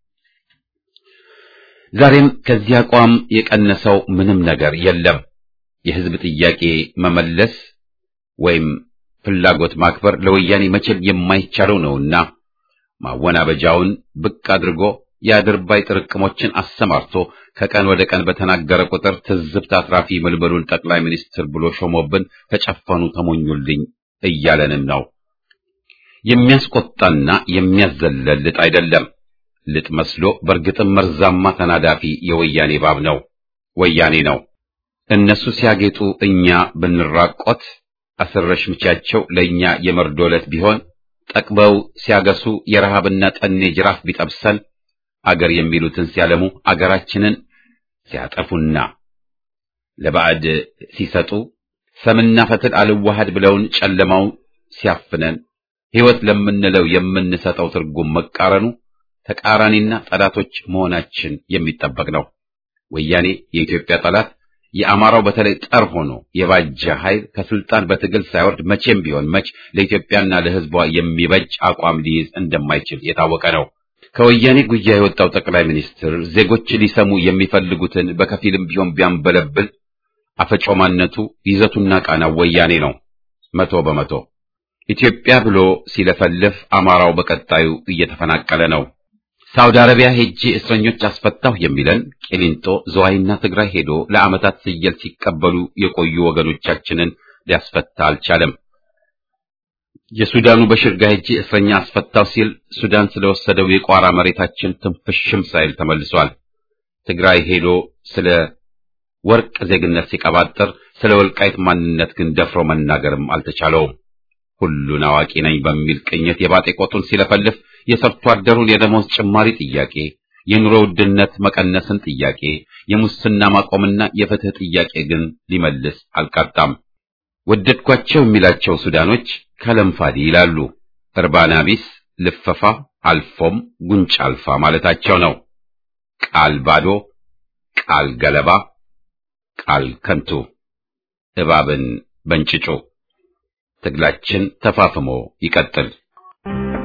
ዛሬም ከዚህ አቋም የቀነሰው ምንም ነገር የለም። የሕዝብ ጥያቄ መመለስ ወይም ፍላጎት ማክበር ለወያኔ መቼም የማይቻለው ነውና ማወናበጃውን ብቅ አድርጎ የአድርባይ ጥርቅሞችን አሰማርቶ ከቀን ወደ ቀን በተናገረ ቁጥር ትዝብት አትራፊ ምልምሉን ጠቅላይ ሚኒስትር ብሎ ሾሞብን ተጨፈኑ ተሞኙልኝ እያለንም ነው። የሚያስቆጣና የሚያዘለል ልጥ አይደለም። ልጥ መስሎ በእርግጥም መርዛማ ተናዳፊ የወያኔ ባብ ነው፣ ወያኔ ነው። እነሱ ሲያጌጡ እኛ ብንራቆት አስረሽ ምቻቸው ለእኛ የመርዶ ዕለት ቢሆን ጠቅበው ሲያገሱ የረሃብና ጠኔ ጅራፍ ቢጠብሰን አገር የሚሉትን ሲያለሙ አገራችንን ሲያጠፉና ለባዕድ ሲሰጡ ሰምና ፈትል አልዋሃድ ብለውን ጨለማው ሲያፍነን ሕይወት ለምንለው የምንሰጠው ትርጉም መቃረኑ ተቃራኒና ጠላቶች መሆናችን የሚጠበቅ ነው። ወያኔ የኢትዮጵያ ጠላት የአማራው በተለይ ጠር ሆኖ የባጀ ኃይል ከስልጣን በትግል ሳይወርድ መቼም ቢሆን መች ለኢትዮጵያና ለሕዝቧ የሚበጅ አቋም ሊይዝ እንደማይችል የታወቀ ነው። ከወያኔ ጉያ የወጣው ጠቅላይ ሚኒስትር ዜጎች ሊሰሙ የሚፈልጉትን በከፊልም ቢሆን ቢያንበለብል አፈጮማነቱ ይዘቱና ቃናው ወያኔ ነው። መቶ በመቶ ኢትዮጵያ ብሎ ሲለፈልፍ አማራው በቀጣዩ እየተፈናቀለ ነው። ሳውዲ አረቢያ ሄጄ እስረኞች አስፈታሁ የሚለን ቂሊንጦ፣ ዝዋይና ትግራይ ሄዶ ለዓመታት ፍየል ሲቀበሉ የቆዩ ወገኖቻችንን ሊያስፈታ አልቻለም። የሱዳኑ በሽር ጋ ሄጄ እስረኛ አስፈታው ሲል ሱዳን ስለወሰደው የቋራ መሬታችን ትንፍሽም ሳይል ተመልሷል። ትግራይ ሄዶ ስለ ወርቅ ዜግነት ሲቀባጥር ስለ ወልቃይት ማንነት ግን ደፍሮ መናገርም አልተቻለውም። ሁሉን አዋቂ ነኝ በሚል ቅኝት የባጤ ቆጡን ሲለፈልፍ የሰርቶ አደሩን የደሞዝ ጭማሪ ጥያቄ፣ የኑሮ ውድነት መቀነስን ጥያቄ፣ የሙስና ማቆምና የፍትህ ጥያቄ ግን ሊመልስ አልቃጣም። ወደድኳቸው የሚላቸው ሱዳኖች ከለምፋዲ ይላሉ። እርባና ቢስ ልፈፋ አልፎም ጉንጭ አልፋ ማለታቸው ነው። ቃል ባዶ፣ ቃል ገለባ፣ ቃል ከንቱ፣ እባብን በእንጭጩ። ትግላችን ተፋፍሞ ይቀጥል።